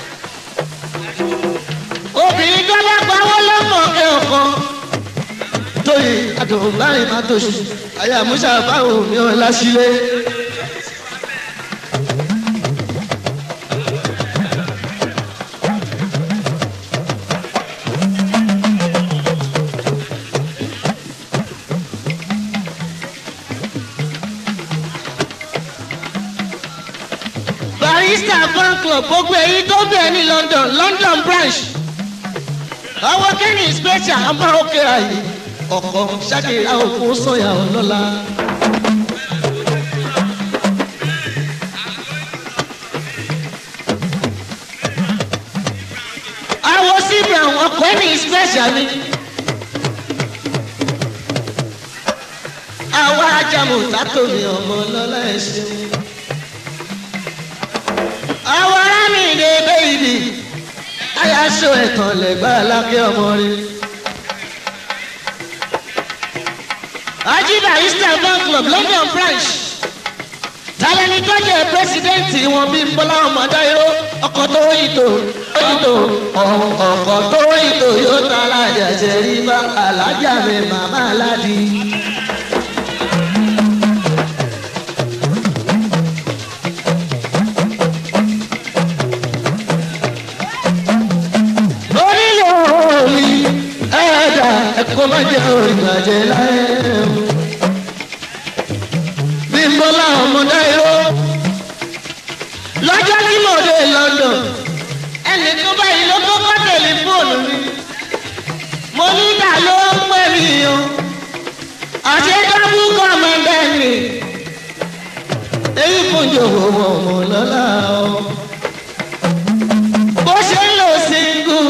obìnrin tó bá pawọ́ lọ́mọ ọ̀kẹ́ ọ̀kan tóyè àdùnbáyé má tó ṣe àyà musa báwo mi ò lásìlẹ̀. barista fan club gbogbo èyí tó bẹ̀ ní london london branch àwọn kẹ́ni special ọmọ òkè àyè ọkọ̀ ṣàkìlá òkú sọ̀yà ọlọ́lá. àwọn síbi àwọn kẹ́ni special ni. àwọn ajamu sátòmí ọmọ ọlọ́lá ẹ̀ ṣeun. àwọn arámìnira bẹ́ẹ̀bì ayaṣọ ẹ̀tàn lẹ́gbà alákẹ́ ọmọ rẹ̀. ajiba eastern bank club london branch tàlẹ́ni tó jẹ́ pírẹsidẹ́ǹtì wọn bí bọ́lá ọmọdé yó ọkọ̀ tó ìtò ìtò ọkọ̀ tó ìtò yóò ta alájà ṣẹ̀rí bá alájà mi màmá aládì. onílé omi ẹ̀ẹ́dà ẹ̀kọ́ má jẹ́ òrìbàjẹ́ láyé o. bí n bọ́lá ọmọdé yó lọ́jọ́ tí mo dé london ẹnì kan báyìí ló kọ́kọ́ tẹlifóònù mi mo ní ìgbà ló ń pè mí o àti dábù kọ́mọdé mi èyí fún jòwó ọmọ lọ́la o bó ṣe ń lò single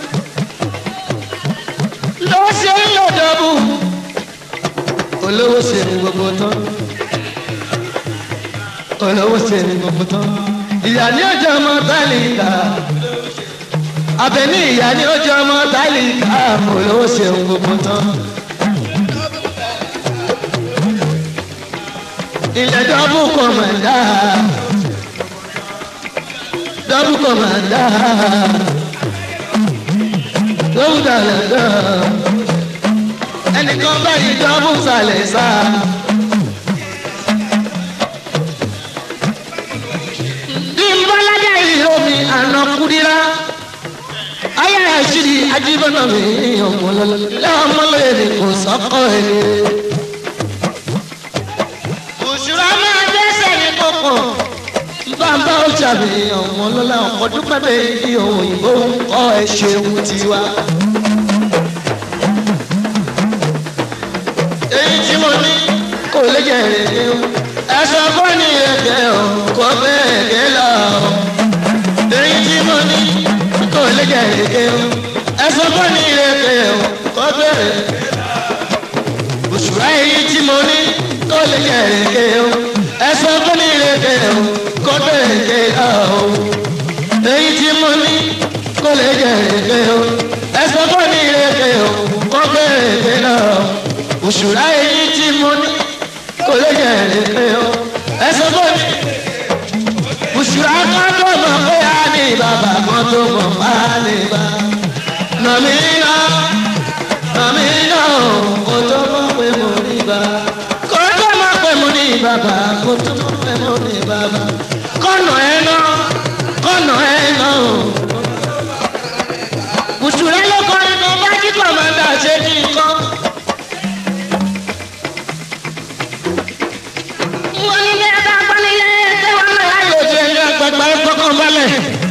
ló ṣe ń lò dọ́bù olówó ṣe ní gbogbo tán olówó ṣe ní gbogbo tán ìyá ní ọjọ́ ọmọ tálíkà abẹ́ní ìyá ní ọjọ́ ọmọ tálíkà olówó ṣe ní gbogbo tán. ilẹ̀ dọ́bù kọ̀mọ̀dá dọ́bù kọ̀mọ̀dá dọ́bù dàlẹ́dọ́ ẹnìkan báyìí dọ́bù sàlẹ̀ sá. bí n bá lájà ìró mi àná kúdírá ayé àṣírí ajíbọ́nà mi ọmọlọ́lọ́ ọmọlọ́yẹ ni kò sọ́kọ́ ẹni. òṣùrọ̀ máa dẹ́sẹ̀ ní kókó bàbá ó jàbí ọmọlọ́lá ọkọ̀ dúpẹ́ bẹ́ẹ̀ ní òyìnbó ń kọ́ ẹ ṣeun tiwa. èyí tí mo ní kò lè jẹ́ èrè o ẹ̀sọ́ fún ní ẹ̀kẹ́ o kò bẹ́ẹ̀ gẹ́ lọ o. èyí tí mo ní kò lè jẹ́ èrè o ẹ̀sọ́ fún ní ẹ̀kẹ́ o kò bẹ́ẹ̀ òṣùrà èyí tí mo ní kò lè jẹ́ èrè o ẹ̀sọ́ fún ní ẹ̀kẹ́ o kó gbèrègbè lọ o èyí tí mo ní kó lè jèrègbè o ẹsẹ̀ kó ní ìrèké o kó gbèrègbè lọ o òṣùrà èyí tí mo ní kó lè jèrègbè o ẹsẹ̀ kó ní òṣùrà kan tó mọ̀ pé a ní bàbá kan tó mọ̀ bá ní bàbá nàmí náà nàmí náà kó tó mọ̀ pé mo ní bàbá kó tó mọ̀ pé mo ní bàbá kó tó mọ̀ pé mo ní bàbá kọ́nà ẹ̀ náà kọ́nà ẹ̀ náà òṣùrà ló kọ́ inú bá kí kọ̀mọ́dà ṣe kí n kọ́. wọ́n ní bí a bá gbọ́ nílé ẹgbẹ́ wọn náà láyò Ó ti ẹni àgbàgbà ẹ fọkàn balẹ̀.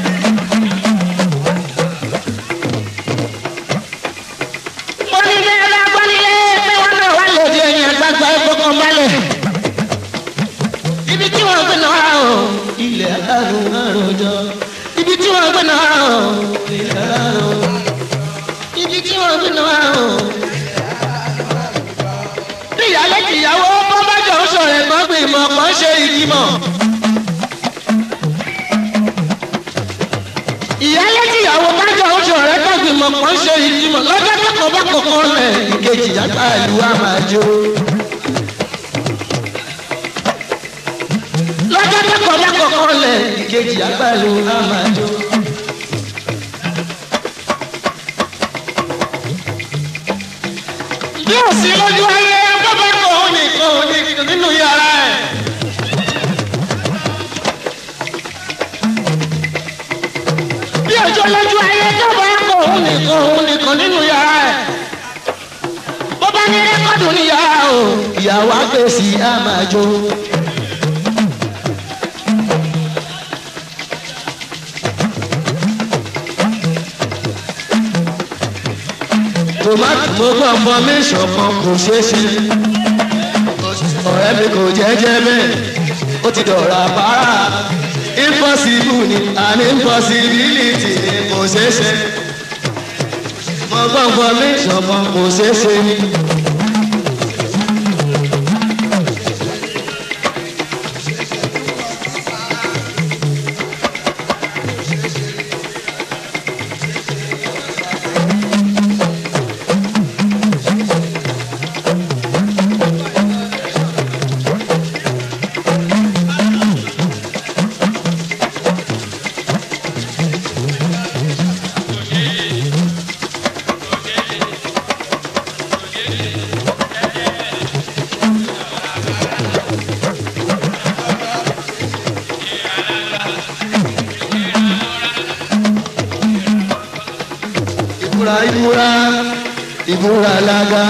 wọ́n ní bí a bá gbọ́ nílé ẹgbẹ́ wọn náà wá lò Ó ti ẹni àgbàgbà ẹ fọkàn balẹ̀. Ibi tí wọ́n gbé náà o, ilẹ̀ àrùn àròjọ. Ibi tí wọ́n gbé náà o, ilẹ̀ àrùn. Ibi tí wọ́n gbé náà o. Bí ìyálé kìyàwó bọ́ bá jọ ń sọ̀rọ̀ ẹ̀gbọ́n gbìmọ̀ kan ṣe ìgbìmọ̀. ìyálé tíyàwó bájọ oṣù ọ̀rẹ́ tọ́gbìmọ̀ kan ṣe ìdímọ̀ lọ́jọ́ kẹ́kọ̀ọ́ bá kọ̀ọ̀kan rẹ̀ ìkejì yàtọ̀ ìlú àmàjò. lọ́jọ́ kẹ́kọ̀ọ́ bá kọ̀ọ̀kan rẹ̀ ìkejì yàtọ̀ ìlú àmàjò. bí ó sì lójú ayé bàbá kò ó nìkan ò ní nínú yàrá ẹ̀. bí ọjọ́ lójú ayé jọba kò òun nìkan òun nìkan nínú yàrá ẹ̀. bó bá ní rẹ́kọ̀dù ní yàrá o ìyàwó àgbèsì á máa jó. tòmátì mo gbọ́ ọmọ mi ṣọ̀kan kò ṣeé ṣe ọ̀rẹ́ mi kò jẹ́jẹ́ bẹ́ẹ̀ ó ti dọ̀rọ̀ àpárá impossible ni an impossibility ni kò ṣeé ṣe mo gbọ́ ọmọ mi ṣọ̀kan kò ṣeé ṣe ni. ìbúra ìbúra ìbúra lága.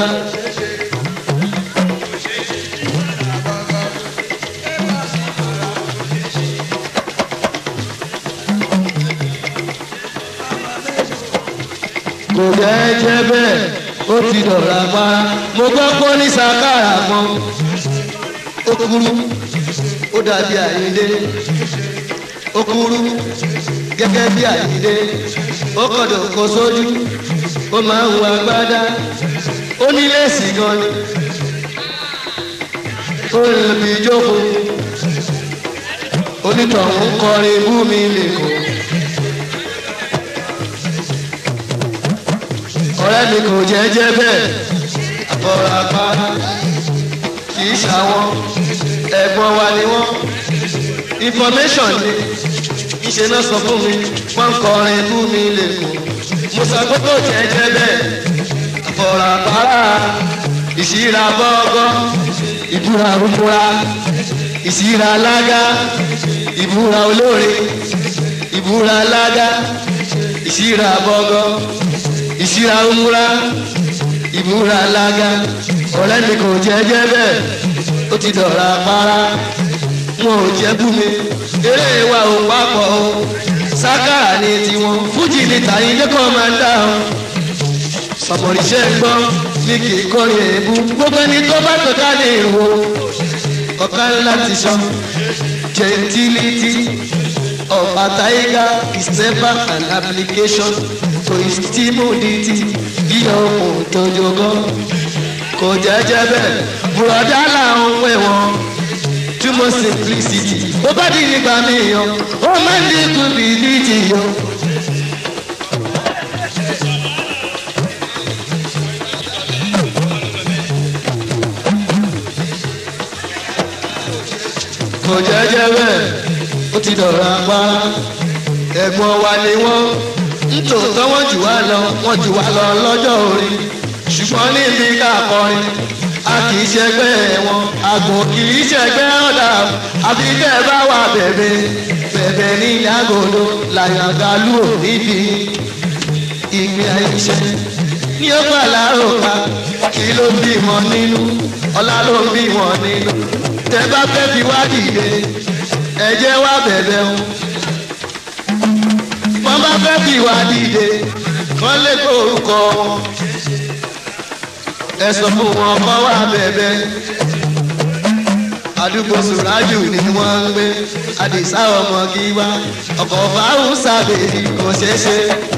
kò jẹ́jẹ́ bẹ́ẹ̀ ó ti dọ̀rọ̀ apara mo gbọ́ pọ́ ní sàkárà kan ó kúrú ó dàbí àyíndé ó kúrú gẹ́gẹ́ bí àyíndé ó kọ̀dọ̀ kó sójú ó máa ń wọ agbádá ó ní léèsì gan ni ó lè fi jókòó onítọ̀hún kọrin bú mi lè kó. ọ̀rẹ́ mi kò jẹ́jẹ́ bẹ́ẹ̀ àbọ̀rọ̀ àpárá kì í ṣàwọn ẹ̀gbọ́n wa ni wọ́n information ni ìṣe náà sọ fún mi wọ́n ń kọrin bú mi lè kó mo sọ pé kò jẹ́jẹ́ bẹ́ẹ̀ àbọ̀rọ̀ àpárá ìṣíra bọ́gọ́ ìbúra rúbúra ìṣíra lága ìbúra olóore ìbúra lága ìṣíra bọ́gọ́ ìṣíra umura ìbúra lága ọ̀rẹ́ mi kò jẹ́jẹ́ bẹ́ẹ̀ ó ti dọ̀ra para wọn ò jẹ́ bú mi eré wa ò papọ̀ o sákàrà ni tiwọn fújì ni tàyíndé kan máa ń dá o sọmọrìṣẹ́ gbọ́ ní kì í kọrin èébú gbogbo ẹni tó bá tó ká ní ìwò ọ̀kan láti sọ gentility of a tiger is never an application to his timidity bí ọmọ tójogọ́ kò jẹ́jẹ́ bẹ́ẹ̀ bùrọ̀dá làwọn pè wọ́n túmọ̀ simplicity ó bá di nígbà míyàn ó máa ń dínkù bìlítì yọ. kò jẹ́jẹ́ bẹ́ẹ̀ ó ti dọ̀rọ̀ apára ẹ̀gbọ́n wa ni wọ́n nítòótọ́ wọ́n jù wá lọ wọ́n jù wá lọ lọ́jọ́ orí ṣùgbọ́n níbi ká kọrin a kì í ṣẹgbẹ́ wọn àgbò kì í ṣẹgbẹ́ ọ̀dà àfi tẹ́ ẹ bá wà bẹ̀bẹ̀ bẹ̀bẹ̀ ní yàgòdò làyàgàlù ò níbi ìgbé àìṣe ní ó gbà láròkà kí ló bí wọn nínú ọlá ló bí wọn nínú tẹ bá fẹ́ fi wá dìde ẹ jẹ́ wá bẹ̀bẹ̀ wọn wọ́n bá fẹ́ fi wá dìde kán lè kó orúkọ wọn ẹ sọ fún wọn kọ́ wá bẹ̀bẹ̀ àdúgbò sùrájù ni wọ́n ń gbé àdìsá ọmọ kí wá ọkọ̀ fáwọn sábẹ́ẹ̀lì kò ṣeé ṣe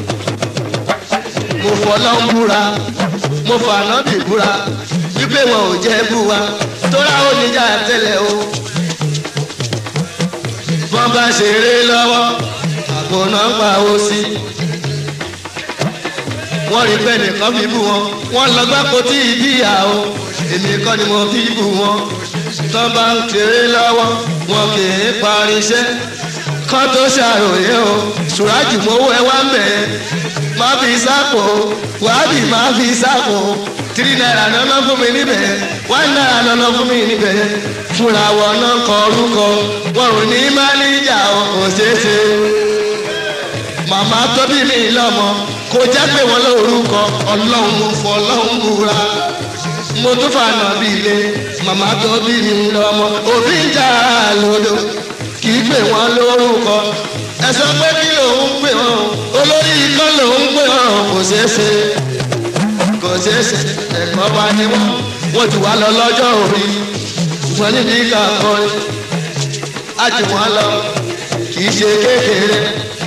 mo fọlọ́ ń búra mo fànà bì búra wípé wọn ò jẹ́ bú wa tóra ó níjà tẹ́lẹ̀ o wọ́n bá ṣeré lọ́wọ́ àpò náà ń pa owó sí wọ́n rí pé nìkan fi bú wọn wọ́n lọ gbá kó tí ì bíyà o èmi kọ́ ni mo fi bú wọn tán bá ń ṣeré lọ́wọ́ wọn kì í parí iṣẹ́ kán tó ṣàròyé o ṣùrájù mowó ẹ wá ń bẹ̀ ẹ́ má fi sápò wàhábì má fi sápò tírí náírà lọ́nà fún mi níbẹ̀ wáìn náírà lọ́nà fún mi níbẹ̀ fúnra wọn náà kọ orúkọ wọn ò ní máníjà o kò ṣeé ṣe màmá tó bí mi lọ́mọ kò jẹ́ pé wọ́n lórúkọ ọlọ́run mo fọ ọlọ́run búra mo tún fànà bí ilé màmá tó bí mi lọ́mọ òbí ń jà lódò kì í pè wọ́n lórúkọ ẹ sọ pé kí lòun pè wọ́n olórí ikọ́ lòun pè wọ́n kò ṣeé ṣe kò ṣeé ṣe ẹ̀gbọ́n wa ni wọ́n wọ́n ti wá lọ lọ́jọ́ orí ṣùgbọ́n níbi ká kọrin á jù wọ́n lọ kì í ṣe kékeré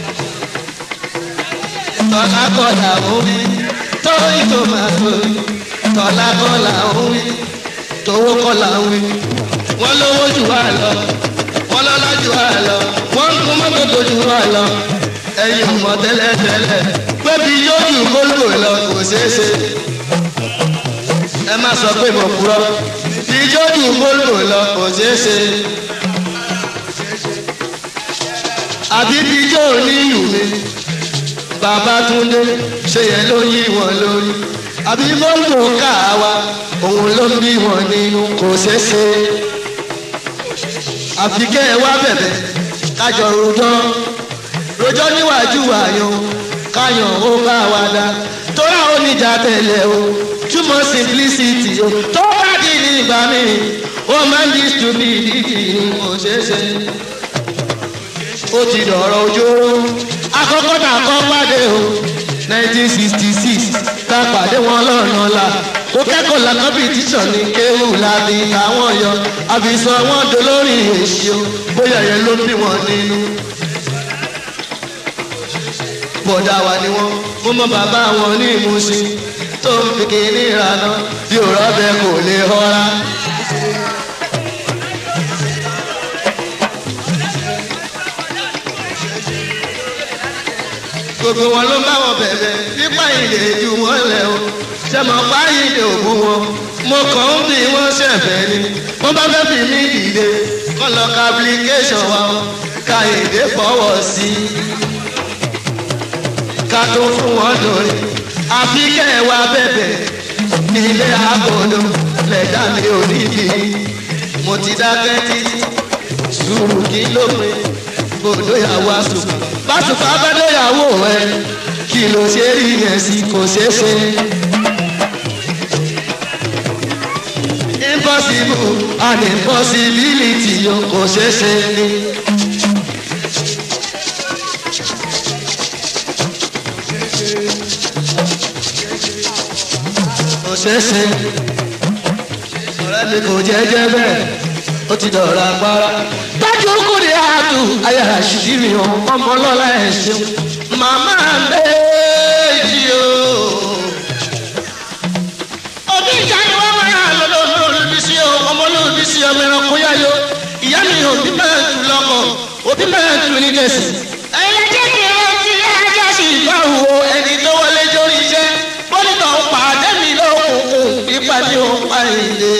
tọ́lá kọ́lá omi tóyí tó máa tóyí tọ́lá kọ́lá omi tówó kọ́lá omi wọ́n lówó jù wá lọ wọ́n lọ́lá jù wá lọ wọ́n ń kún mọ́tò tó jù wá lọ ẹ̀yin mọ̀ tẹ́lẹ̀tẹ́lẹ̀ pébi yóò jù kóló lọ kò ṣeé ṣe ẹ má sọ pé mo purọ́ bí yóò jù kóló lọ kò ṣeé ṣe àbí bí yóò ní ìlú mi babatunde ṣe yẹn ló yí wọn lórí àbí mọ́tò káwa òun ló ń bí wọn nínú kò ṣeéṣe àfi kẹ́ ẹ wá bẹ̀bẹ̀ kájọ rojọ́ rojọ́ níwájú àyàn káyàn ó bá wa dá tóra oníjà tẹ̀lé o túmọ̀ simplicity o tó bá di ní ìgbà mi ó máa ń di stupidity kò ṣeéṣe ó ti dọ̀rọ̀ ojóró àkọ́kọ́ tá a kọ́ pàdé o nineteen sixty six tá a pàdé wọn lọ́nà la ó kẹ́kọ̀ọ́ la competition ní kéwù láti àwọn yọ àfisàn wọn dolórí èsì o bóyá yẹn ló bí wọn nínú. bọ̀dà wà ní wọn mo mọ bàbá wọn ní ìmúṣin tó ń fi kíní ìrànà bí òrọ́ bẹ kò lè họra. gbogbo wọn ló bá wọn bẹ̀bẹ̀ nípa ìdè ju wọn lẹ̀ o ṣe mọ̀ pa ìdè òkú wọn mo kàn ń bí wọ́n ṣẹ̀fẹ̀ ni wọ́n bá fẹ́ fi mí dìde kọ́ lọ ka application wa o ka èdè fọwọ́ sí i ká tó fún wọn lórí àfi kẹ́ ẹ wá bẹ̀bẹ̀ nílé àgọ́dọ̀ lẹ́dá mi ò níbi mo ti dákẹ́ títí sùúrù kí ló pé gbòdó yàwó àsùnkà bàtùkà abẹ́dẹ́yàwó ẹ kí ló ṣe rí yẹn sí kò ṣeé ṣe. impossible and impossibility yo kò ṣeé ṣe ni. kò ṣeé ṣe ọ̀rẹ́ mi kò jẹ́jẹ́ bẹ́ẹ̀ ó ti dọ̀rọ̀ agbára. dájú kò ní àtù ayára ṣìṣìrì hàn ọmọ ọlọ́lá ẹ̀ ṣeun. màmá méjì o. òbí ìjà ni wọ́n máa lọ́dọ̀ olórí sí o ọmọ olórí sí ọmọ ẹranko yáyó. ìyá kẹsì. ẹ̀yin jẹ́ kí wọ́n ti ajá sí ìgbàwò ẹni tó wọlé jórí iṣẹ́ bọ́lítọ̀ ń pàdé mi lókùnkùn ìpàdé òun pa ìdè.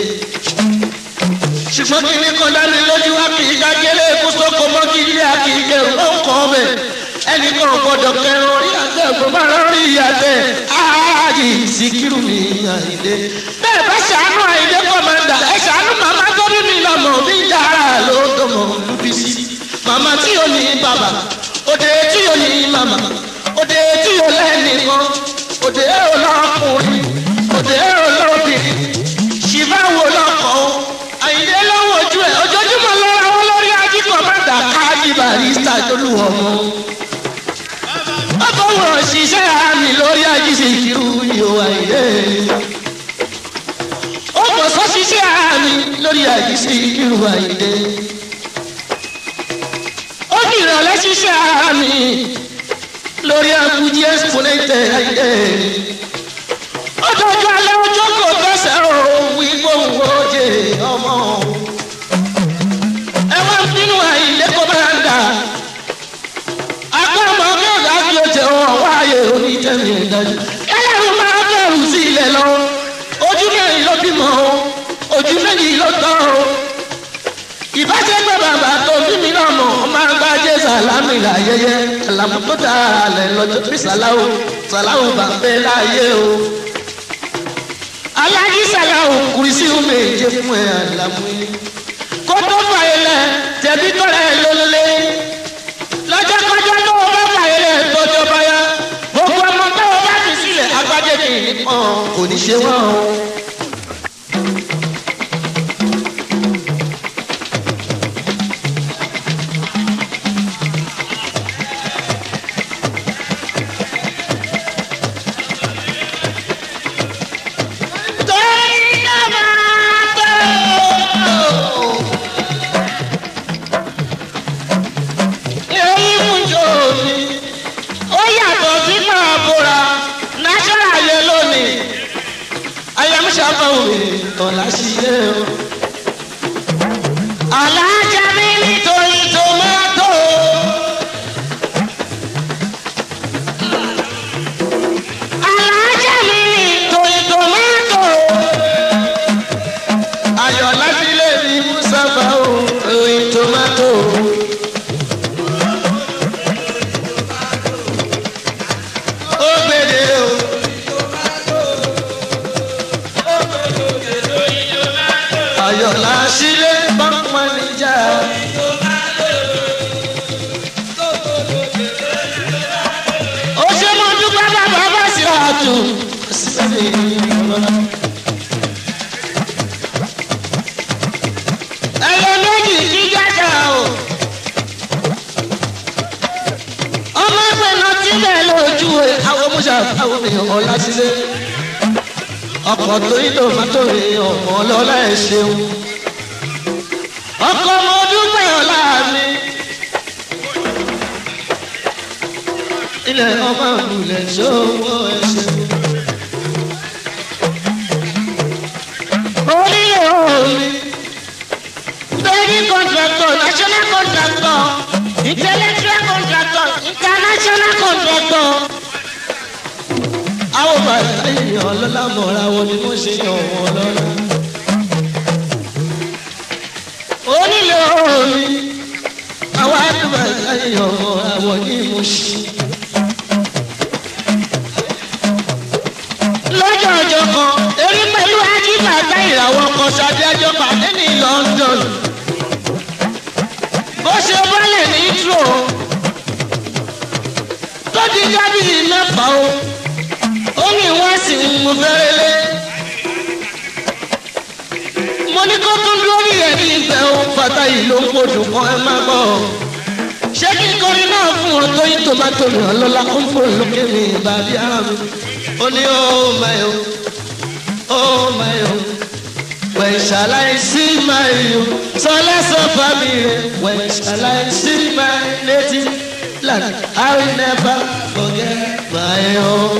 ṣùgbọ́n kí ni kọ́ dání lójú wa kì í kájẹ́lé kó sóko mọ́ kí ilé àkìkẹ́ ló ń kọ́ bẹ̀. ẹnì kan ò gbọ́dọ̀ kẹrin orí àtẹ kó bá lórí àtẹ áàjì síkírù ní àìdè. bẹ́ẹ̀ bá ṣàánú àìdè kọ́mẹ́ndà ẹ ṣàánú màmá tó bí mi lọ́mọ bí dára ló dọ̀mọ̀ lùbísí. màmá tí yóò ní bàbá òde tí yóò ní màmá òde tí yóò lẹ́nìkan òde olókùnrin òde olóbìnrin ṣìbá wo lọkọ̀ o àyìnlẹ́ lọ́wọ́ ojú ẹ̀ ojoojúmọ́ lọ́ra wọn lórí ají kọ́mẹ́ndà káàdì barista tólú ọmọ. ó fọwọ́ ṣiṣẹ́ àmì lórí ají Síkírù yóò wáyé. ó fọ̀ sọ́ ṣiṣẹ́ àmì lórí ají Síkírù wáyé. ó ní ìrọ̀lẹ́ ṣiṣẹ́ àmì lórí abuji exponente ayé. ó dọ̀jọ́ alẹ́ ọjọ́ kò fẹsẹ̀ o wí gbóhùn oje ọmọ. ẹ wá ń bínú àìlé kó máa ń dà. agbábọ̀ kẹ́kọ̀ọ́ kí o jẹ́ wọn wáyé onítẹ̀mí ìdájọ́. ẹlẹ́rù máa bẹ̀rù sí ilẹ̀ lọ. ojú mẹ́rin ló bímọ o ojú méjì ló tọ́ o. ìbáṣepọ̀ bàbá tó bí mi náà mọ̀ máa ń bá jẹ́ sàlámì láyẹyẹ àlàmú tó dára lẹ̀ lọ́jọ́ bí sàláwò sàláwò bá fẹ́ láyé o. alájí sàláwò kùrìsì omi èjé fún ẹ àlàmú yìí. kó tó fà ilẹ̀ tẹ̀bí tọ́lẹ̀ lólólé. lọ́jọ́ kọjá tó o bá fà ilẹ̀ tọ́jọ́ báyà. gbogbo ọmọ tó o bá fi sílẹ̀ agbájé kì í pọ̀n kò ní ṣe wọ́n o. Alájà mi nítorí tòmátò. Alájà mi nítorí tòmátò. Ayọ̀ láti lè rí Mùsàfà o, oyin tòmátò. Ó gbèdé o. Ayọ̀ láti lè bá mọ́nìjà. Ó ṣe mọ́ dúpẹ́ bàbá bá sí àtù. Ẹyẹ méjì kí jájà o. Ọmọ ẹgbẹ́ náà tilẹ̀ lójú ẹ̀. Àwọn mọ́ṣá àwọn èèyàn ọ̀la sílé. Ọkọ̀ tó ń lò mọ́tò rẹ̀ ọmọ ọlọ́lá ẹ̀ ṣeun. Ọkọ̀ mo dúpẹ́ ọ̀la mi. Ilẹ̀ ọmọ ìbùlẹ̀ ṣòwò ẹ̀ ṣeun. Orílẹ̀ omi. Building contractor, national contractor, intellectual contractor, international contractor. Àwọn bàtà èèyàn ọlọ́lá mọ̀ra wọn ni wọ́n ṣe yàn wọ́n lọ́la. Onílé omi. Àwọn àdúgbò èèyàn mọ̀ra wọn ni mo ṣe. lọ́jọ́ ọjọ́ kan erí pẹ̀lú ajíbàtà ìràwọ̀ kan ṣàdájọ́ pàdé ní London bó ṣe bọ́lẹ̀ ní tro tó di dábìlì mẹ́fà o ó ní wọ́n sì ń mú fẹ́rẹ́lẹ́ mo ní kó tún lórí ẹ̀ ní ìfẹ́ o fata yìí ló ń podò kan ẹ má gbọ́ ṣé kí n kọrin náà fún wọn tó yí tòmátò mi ọlọ́lá ó ń fò lókè mi ìbàdí ara mi ó ní oh my oh oh my oh when shall I see my you so let's of family when shall I see my native land I will never forget my home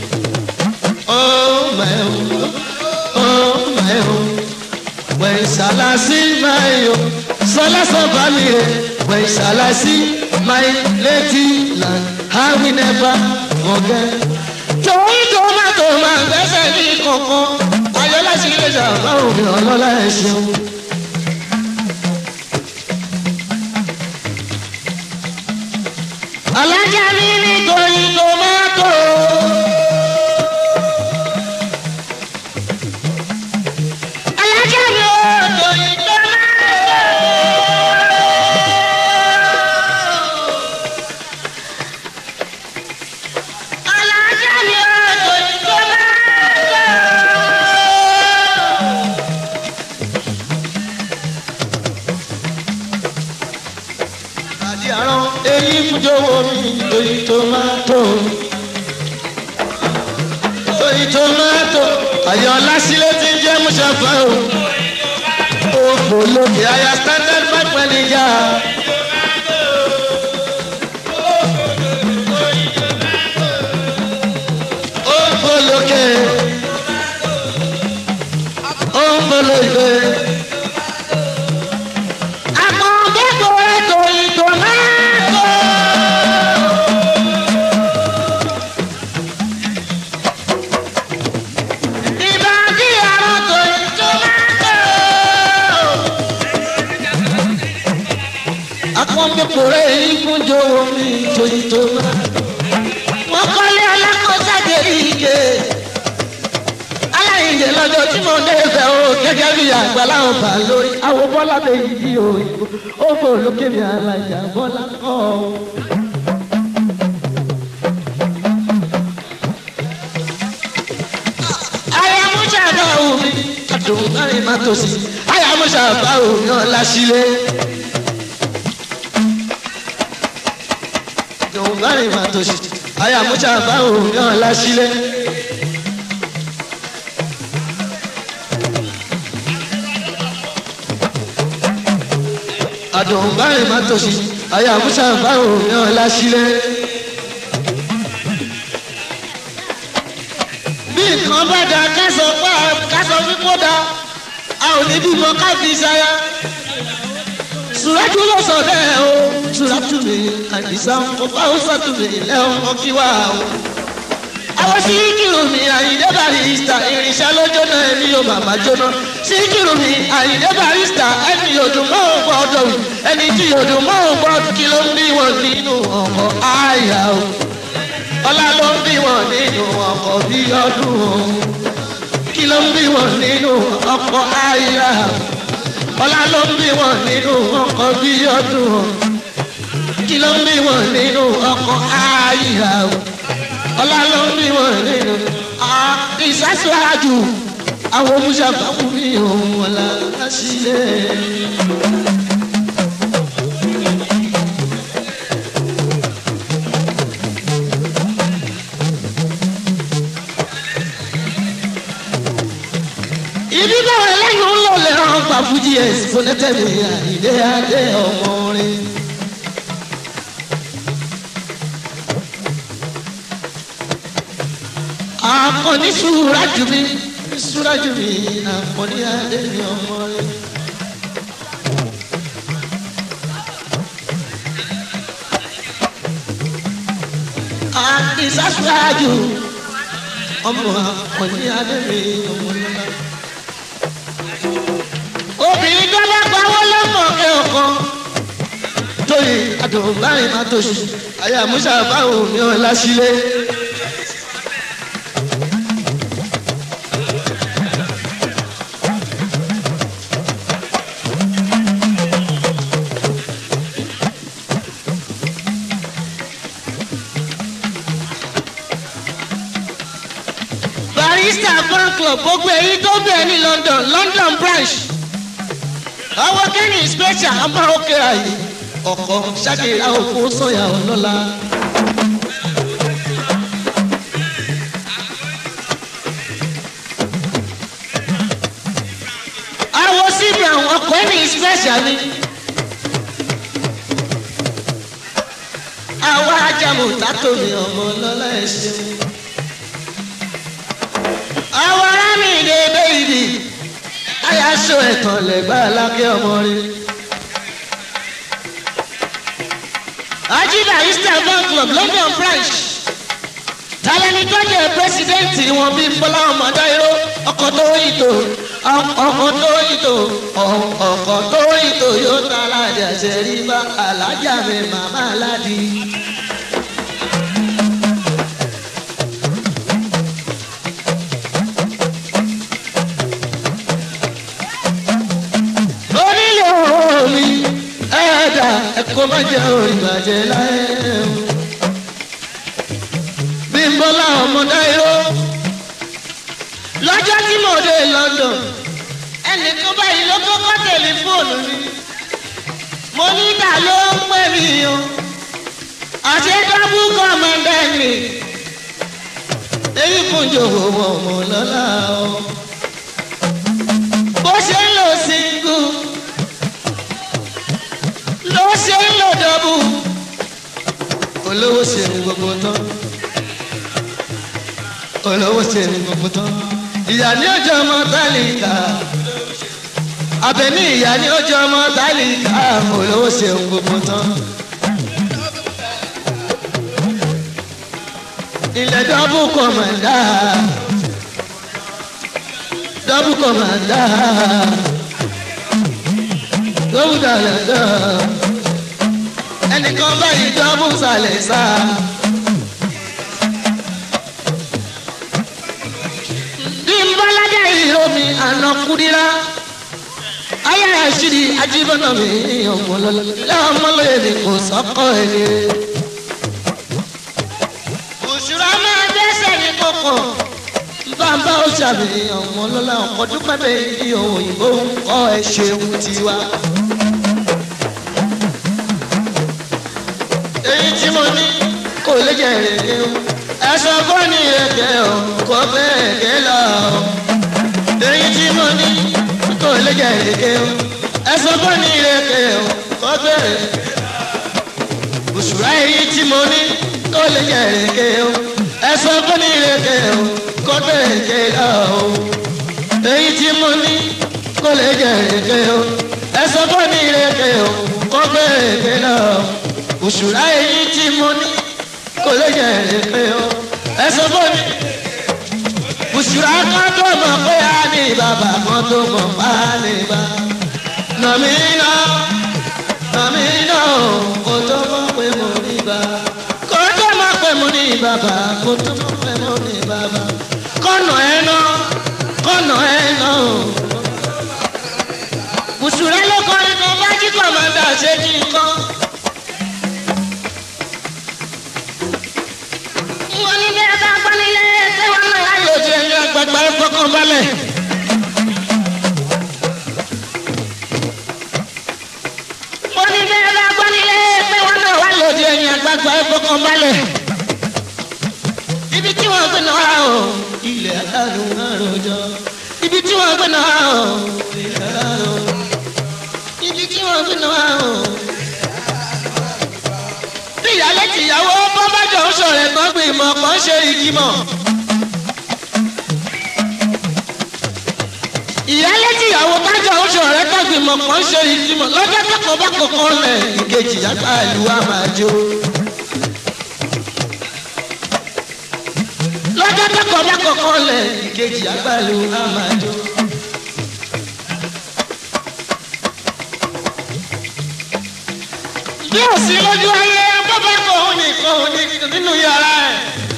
oh my oh oh my oh when shall I see my you so let's of family when shall I see my native land I will never forget. torí tomato máa gbẹ́sẹ̀ ní kankan ayọ́lá sí ilé ìjàmbá òbí ọlọ́lá ẹ̀ ṣeun. alájà mi nítorí tomato. alájà mi ò torí tomato. alájà mi ò torí tomato. àti àrùn èyí fújọwọ́ mi torí tomato torí tomato àyọ̀ lásìlẹ̀ tí ń jẹ́ mùsàfà o òfò lókè àyà standard five manager. òfò lókè òfò lókè. àmọ́ kẹ́kọ̀ọ́ rẹ̀ torí tomato. ìbàdí àrùn torí tomato. akọ́ńdẹ́kọ̀ọ́ rẹ̀ yìí fún jọ̀wọ́ mi torí tomato. wọ́n kọ́lé alákọ̀ọ́sáde ìgè aláìyè lọ́jọ́ tí mo dé fẹ́ o gẹ́gẹ́ bí àgbàlá ọba lórí àwọn bọ́lá méjì bí òyìnbó ó fò lókè mi alájà bọ́lá kọ́ ọ. ayamusa bá omi adùn láì má tòsí ayamusa bá omi ọ̀la sílé. adùn láì má tòsí ayamusa bá omi ọ̀la sílé. adùn báyìí má tòṣì àyà musa báwo ní ọlá sílẹ̀. bí nǹkan bá da kásọ pa kásọ fífó da a ò ní bímọ káfí ṣaya. sùràtú ló sọ bẹ́ẹ̀ o sùràtú mi àdìsá ọba ó sọ̀tù mi lẹ́wọ̀n ọkí wá o. àwọn síkìrù mi àyíndé barista irinṣẹ́ ló jóná ẹni yóò bàbá jóná síkìrù mi àyíndé barista ẹni yòdùn mọ́ ò gbọ́dọ̀ wù ẹni tí yòdùn mọ́ ò gbọ́dọ̀ kí ló ń bí wọn nínú ọkọ̀ àyà o ọlá ló ń bí wọn nínú ọkọ̀ bí ọdún o kí ló ń bí wọn nínú ọkọ̀ àyà ọlá ló ń bí wọn nínú ọkọ̀ bí ọdún o kí ló ń bí wọn nínú ọkọ̀ àyà o ọlá ló ń bí wọn nínú ìsásíwájú àwọn oníṣàbáwò mi òun ọ̀la sílẹ̀. ibi báwo ẹlẹ́yìn ń lò lẹ́rọ̀ ọgbà fújì ẹ̀sìn fúnẹ́tẹ̀mí àìdé adé ọmọ rẹ̀. akọni suraju mi suraju mi akọni adé mi ọmọ rẹ. àkìsà suraju ọmọ akọni adé mi ọmọ rẹ. obìnrin tó bá pawọ́ lọ́mọ ẹ̀ ọkọ tóyè àdùnbáyé má tó ṣe àyà musa báwo mi ò lásìlẹ̀. barista fan club gbogbo èyí tó bẹ̀ ní london london branch àwọn kẹ́ni special àmọ́ òkè àyè ọkọ̀ ṣàkìlá òkú sọ̀yà ọlọ́lá. àwọn síbi àwọn ọkọ̀ ẹni special ni. àwọn ajamu tátòmí ọmọ ọlọ́lá ẹ̀ ṣeun àwọn arámìnira bẹ́ẹ̀bì ayaṣọ ẹ̀tàn lẹ́gbà alákẹ́ ọmọ rẹ. ajiba eastern bank club london branch tàlẹ́ni tó jẹ́ pírẹsidẹ́ǹtì wọn bíi bọ́lá ọmọdé irú ọkọ̀ tó ìtò ọkọ̀ tó ìtò ọkọ̀ tó ìtò yóò ta alájà ṣẹ̀rí bá alájà mi màmá aládìí. onílé omi ẹ̀ẹ́dà ẹ̀kọ́ má jẹ́ òrìbàjẹ́ láyé o. bímbọ́lá ọmọdé irọ́ lọ́jọ́ tí mo dé london ẹnìkan báyìí ló kọ́kọ́ tẹlifóònù mi mo ní ta ló ń pè mí o àti dọ́bù kọ́mọdé mi èyí kún jòwó wọn mọ̀ lọ́la o bó ṣe ń lò síngù ló ṣe ń lò dọ́bù olówó ṣe ní gbogbo tán olówó ṣe ní gbogbo tán ìyá ní ọjọ́ ọmọ tálíkà abẹ́ní ìyá ní ọjọ́ ọmọ tálíkà olówó ṣe ní gbogbo tán. ilẹ̀ dọ́bù kọ̀mọ̀dá dọ́bù kọ̀mọ̀dá dọ́bù dàlẹ́dọ́ ẹnìkan báyìí dọ́bù sàlẹ̀ sáà. bímbọ́lájà ìromi àná kúdírá ayé àṣírí ajíbọ́nà mi ọmọlọ́lọ́ ọmọlọ́yẹ ni kò sọ́kọ́ ẹni. òṣùrọ̀ máa dẹ́sẹ̀ ní kókò bàbá ó ṣàbẹ̀yẹ ọmọlọ́lá ọkọ̀ dúpẹ́ bẹ́ẹ̀ ní òyìnbó ń kọ́ ẹ ṣeun tiwa. èyí tí mo ní kò lè jẹ́ èrè o ẹ̀sọ́ fọ́ọ̀nì ẹ̀kẹ́ o kò bẹ́ẹ̀ kẹ́ lọ o. èyí tí mo ní kò lè jẹ́ èrè o ẹ̀sọ́ fọ́ọ̀nì ẹ̀kẹ́ o kò bẹ́ẹ̀. òṣùrà èyí tí mo ní kò lè jẹ́ èrè o ẹ̀sọ́ fọ́ọ̀nì ẹ̀kẹ́ o kò bẹ́ẹ̀ kẹ́ lọ o. èyí tí mo ní kò lè jẹ́ èrè o ẹ̀sọ́ fọ́ọ̀nì ẹ̀kẹ́ o kò bẹ́ẹ̀ kẹ́ lọ o. òṣùrà èyí tí mo ní kò lè jẹ èrè o ẹ sọ fún mi. Bùsùlá kan tó mọ̀ pé a ní bàbá kan tó mọ̀ pa á ní bá. Nàmí náà nàmí náà kò tó mọ̀ pé mo ní bá. Kò tó mọ̀ pé mo ní bàbá kò tó mọ̀ pé mo ní bàbá. Kọ́nà ẹ̀ náà kọ́nà ẹ̀ náà. Bùsùlá ló kọrin kan bá jí kọ̀mọ̀dà ṣe kí n kọ́. wọ́n ní bí ẹ bá gbọ́ nílé ṣé wọ́n náà á lò jẹ́ ẹ̀yìn àgbàgbà ẹ̀ fọkàn balẹ̀. wọ́n ní bí ẹ bá gbọ́ nílé ṣé wọ́n náà wá lò jẹ́ ẹ̀yìn àgbàgbà ẹ̀ fọkàn balẹ̀. ibi tí wọ́n gbé náà o ilẹ̀ aláàrùn àròjọ. ibi tí wọ́n gbé náà o ilẹ̀ aláàrùn. ibi tí wọ́n gbé náà o ìyálé tìyàwó bọ́bájọ́ ń sọ̀rọ̀ ẹ̀gbọ́n gbé ìmọ̀ kan ṣe ìgbìmọ̀. ìyálé tìyàwó bájọ́ ń sọ̀rọ̀ ẹ̀gbọ́n gbé ìmọ̀ kan ṣe ìgbìmọ̀ lọ́jọ́ kẹ́kọ̀ọ́ bá kọ̀ọ̀kan lẹ̀ ìkejì yàtọ̀ àlù àmàjò. lọ́jọ́ kẹ́kọ̀ọ́ bá kọ̀ọ̀kan lẹ̀ ìkejì yàtọ̀ àlù àmàjò. bí ò sí lójú ayé bọ́bá kò ó nìkan ò ní nínú yàrá ẹ̀.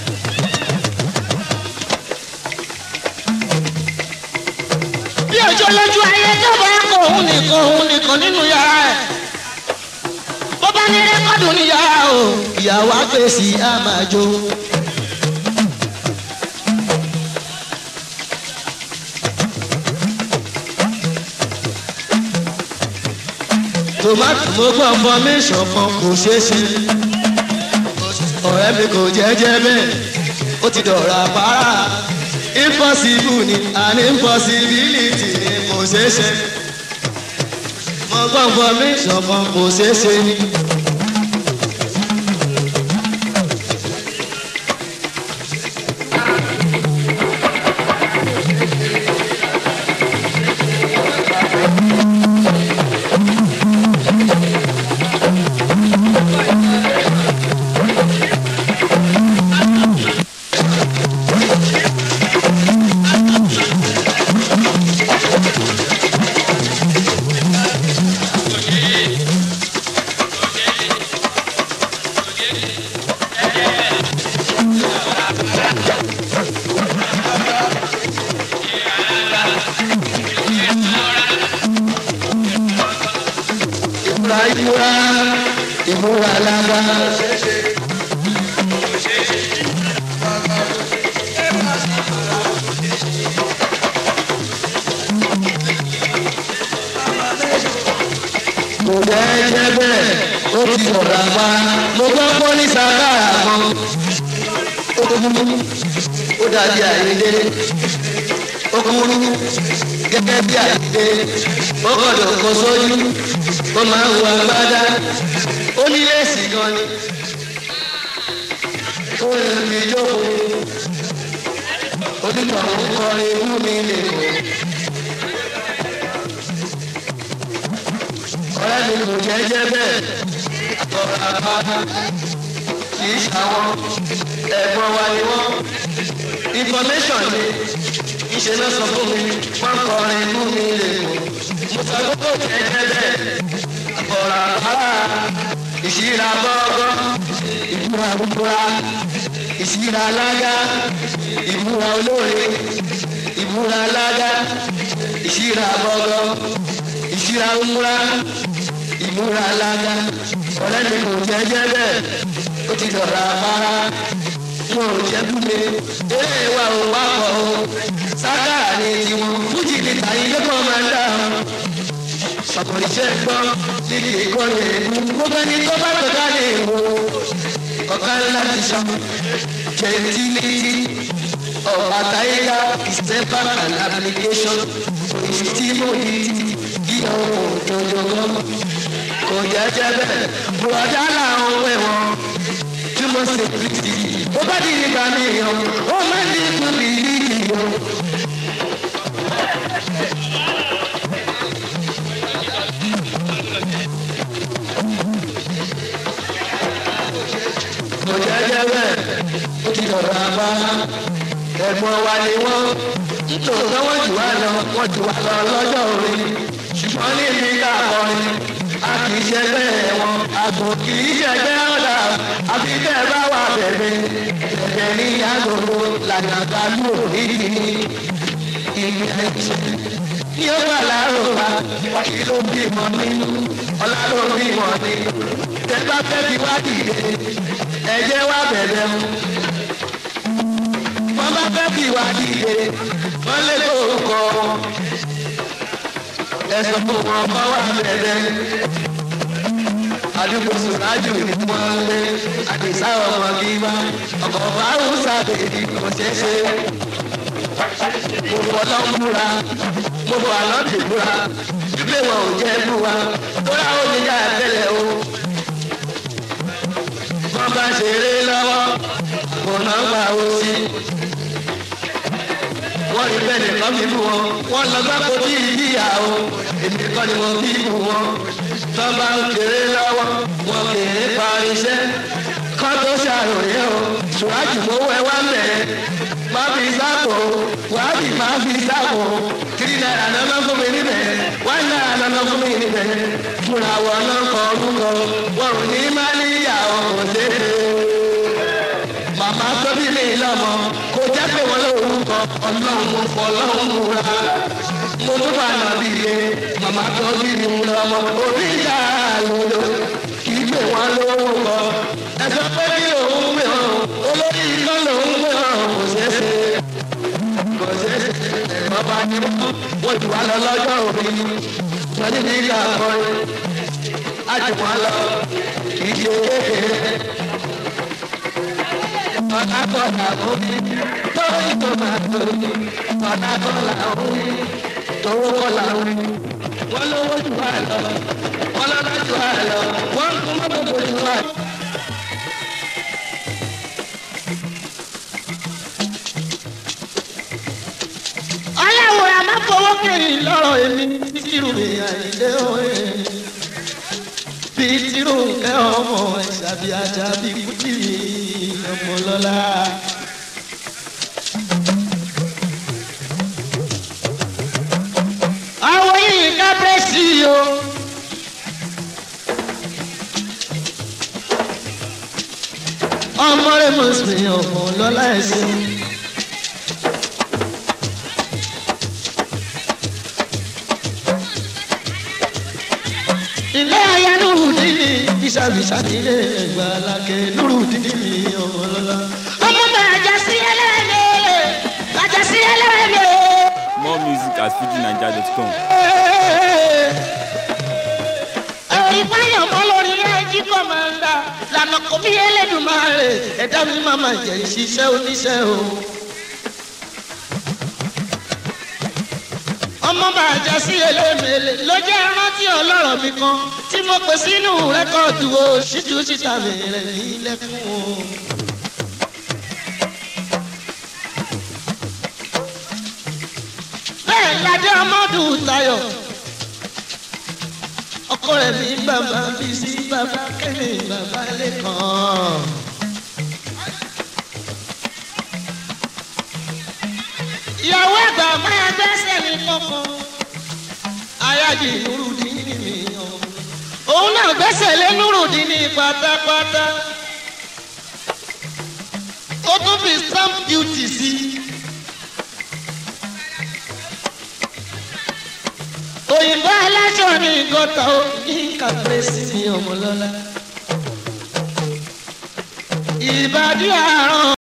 bí òjò lójú ayé bọ́bá kò ó nìkan òun nìkan nínú yàrá ẹ̀. bọ́bá ní rẹ́kọ̀dù ní yàrá o ìyàwó àgbèsì àmàjò. tòmátì mo gbọ́ fọmíṣàn kan kò ṣeé ṣe ọ̀rẹ́ mi kò jẹ́jẹ́ bẹ́ẹ̀ ó ti dọ̀rọ̀ àpárá impossible ni an impossibility ni kò ṣeé ṣe mo gbọ́ fọmíṣàn kan kò ṣeé ṣe ni. ìmúra lága. kò jẹ́ jẹ́ bẹ́ẹ̀ ó ti sọ̀rọ̀ àpá mo gbọ́ pọ́ ní sàkárà kan ó kúrú ó dàbí àyíndé ó kúrú gẹ́gẹ́ bí àyíndé ó gbọ́dọ̀ kó sójú ó máa ń wọ agbádá ó ní léèsì gan ni ó lè fi jókòó onígbà òun kọrin inú mi lè kó. ọ̀rẹ́ mi kò jẹ́ jẹ́ bẹ́ẹ̀ àtọ̀rọ̀ àpáta kì í ṣàwọn ẹ̀gbọ́n wa ni wọ́n information ni ìṣe náà sọ fún mi wọ́n kọrin inú mi lè kó mo sọ pé kò jẹ́ jẹ́ bẹ́ẹ̀ àtọ̀rọ̀ àpáta ìṣíra bọ́ọ̀gọ́ ìbúra búburá ìṣíra alága ìbúra olóore ìbúra alága ìṣíra bọ́ọ̀gọ́ ìṣíra ńlá ìmúra alága ọ̀rẹ́ mi kò jẹ́jẹ́ bẹ́ẹ̀ ó ti dọ̀rọ̀ afárá wọn ò jẹ́ búlé eré wa ò wá pọ̀ o sákàrà ni tiwọn fújì ní tàyí lẹ́kọ̀ọ́ máa ń dà ọ́ ọ̀pọ̀lọpọ̀ gbọ́ níbi ìkọ́ni èébú gbogbo ẹni tó bá tó ká lè wo ọ̀gá ńlá ti sọ jẹ̀ntìlì ọ̀bà táyà ìsẹ́pà and application òyìnbí mo yí ìyàwó òjòjò kò jẹ́jẹ́ bẹ́ẹ̀ bùrọ̀dá làwọn ẹ̀wọ̀n tí mo ṣe pìtì ó bá di nígbà mìíràn ó máa ń dínkù bí yíyọ. kò jẹ́jẹ́ bẹ́ẹ̀ ó ti dọ̀rọ̀ àbá ẹ̀gbọ́n wa ni wọ́n nítòótọ́ wọ́n jù wá lọ wọ́n jù wá lọ lọ́jọ́ orí ṣùgbọ́n níbi káàkọ́rin a kì í ṣẹgbẹ́ wọn àgbò kì í ṣẹgbẹ́ ọ̀dà àfi tẹ́ ẹ bá wà bẹ̀rẹ̀ bẹ̀rẹ̀ ní agogo lànàkà lù nídìí ní ìlú ẹ̀jẹ̀ ní ó wà láròbá kí ló bímọ nínú ọlá ló bímọ nínú tẹ bá fẹ́ fi wá dìde ẹ̀jẹ̀ wá bẹ̀rẹ̀ mu wọ́n bá fẹ́ fi wá dìde wọ́n lé lórúkọ wọn ẹsọ fún wọn kọ́ wà bẹ̀rẹ̀ àdúgbò sùrájù ni wọ́n lé àdìsá ọmọ gíga ọkọ̀ fáwọn sábẹ̀dì kò ṣeé ṣe mo bọ̀ lọ́múra mo bọ̀ àlọ́dì múra ilé wọn ò jẹ́ lù wa tóra ó ní yá tẹ́lẹ̀ o wọ́n bá ṣeré lọ́wọ́ kò náà gbà ó sí wọ́n rí bẹ́ẹ̀ nìkan bí bú wọn wọ́n lọ gbá kó tí ìdíyà o èmi kọ́ ni mo bí bú wọn tọ́ bá ń kéré lọ́wọ́ wọn kéré pa iṣẹ́ kọ́ tó ṣàròyé o ṣùgbọ́n mowó ẹ wá mẹ́ má fi sáàpò wàhálì má fi sáàpò tírí náírà lọ́nà fún mi níbẹ̀ wá náírà lọ́nà fún mi níbẹ̀ fúnra wọn náà kọ orúkọ wọn ò ní má níyàwó kò ṣeé màmá tó bí mi lọ́mọ kò jẹ́ pé wọ́n lórúkọ ọlọ́run fọlọ́run ra mo tún bá nà bí ilé màmá tó bí mi lọ́mọ orí ìyá lòlò kì í pè wọ́n lórúkọ ẹ̀sọ́ pé kí lòun pè hàn olórí iná lòun pè hàn kò ṣeé ṣe kò ṣeé ṣe ẹ̀gbọ́n bá ní wọ́n ti wá lọ lọ́jọ́ òbí wọ́n ní ní ìgbà kọrin àjùmọ̀ lọ kì í ṣe kékeré ọ̀nà kọ̀ọ̀nà omi lórí tòmátò ọ̀nà kọ̀ọ̀nà omi tòwó kọ̀ọ̀nà omi wọ́n lówó jù wá lọ wọ́n lọ́lá jù wá lọ wọ́n ń kún mọ́tò jù wá. ọlọ́run a máa fowó kiri lọ́rọ̀ èmi tìrù mi àìlé òye bí tìrù kẹ́ ọmọ ìṣàbí ajá bí kútìrì ọmọ lọ́la. àwọn yìí ká bẹ́ẹ̀ sí i o. ọmọ rẹ mọ̀ sí ọmọ lọ́la ẹ̀sìn. ilé ayánú ní ìṣàbí sátidé ẹgbà lákè lóru dídí mi ọmọ lọ́la. ọmọ bàjẹ́ sí ẹlẹ́rẹ̀ẹ́ bàjẹ́ sí ẹlẹ́rẹ̀ẹ́. More music at fujinaija.com. ìpáyọ̀ mọ́ lórí ẹjí kọ́mọ̀ndà lànà kò bí ẹlẹ́dùnmáre ẹ̀dá mi máa ma jẹ́ ìṣiṣẹ́ oníṣẹ́ o. ọmọ bàjẹ́ sí elémèlè ló jẹ́ rántí ọlọ́rọ̀ mi kan tí mo pè sínú rẹ́kọ̀dù o ṣíjú síta mi rẹ̀ nílẹ̀kùn o. bẹ́ẹ̀ ládé ọmọdún Táyọ̀ ọkọ rẹ̀ ní bàbá bí sí bàbá kẹ́mi bàbá lẹ́kàn. ìyàwó àgbà máa gbẹ́sẹ̀ ní kankan ayájì nurudin ni mi o. òun náà gbẹ́sẹ̀ lé nùrùdín ní pátápátá ó tún fi stamp duty sí. òyìnbó aláṣọ ní gọ́tà ó ní kàpẹ́sì mi ọmọlọ́lá. ìbàdí àárọ̀.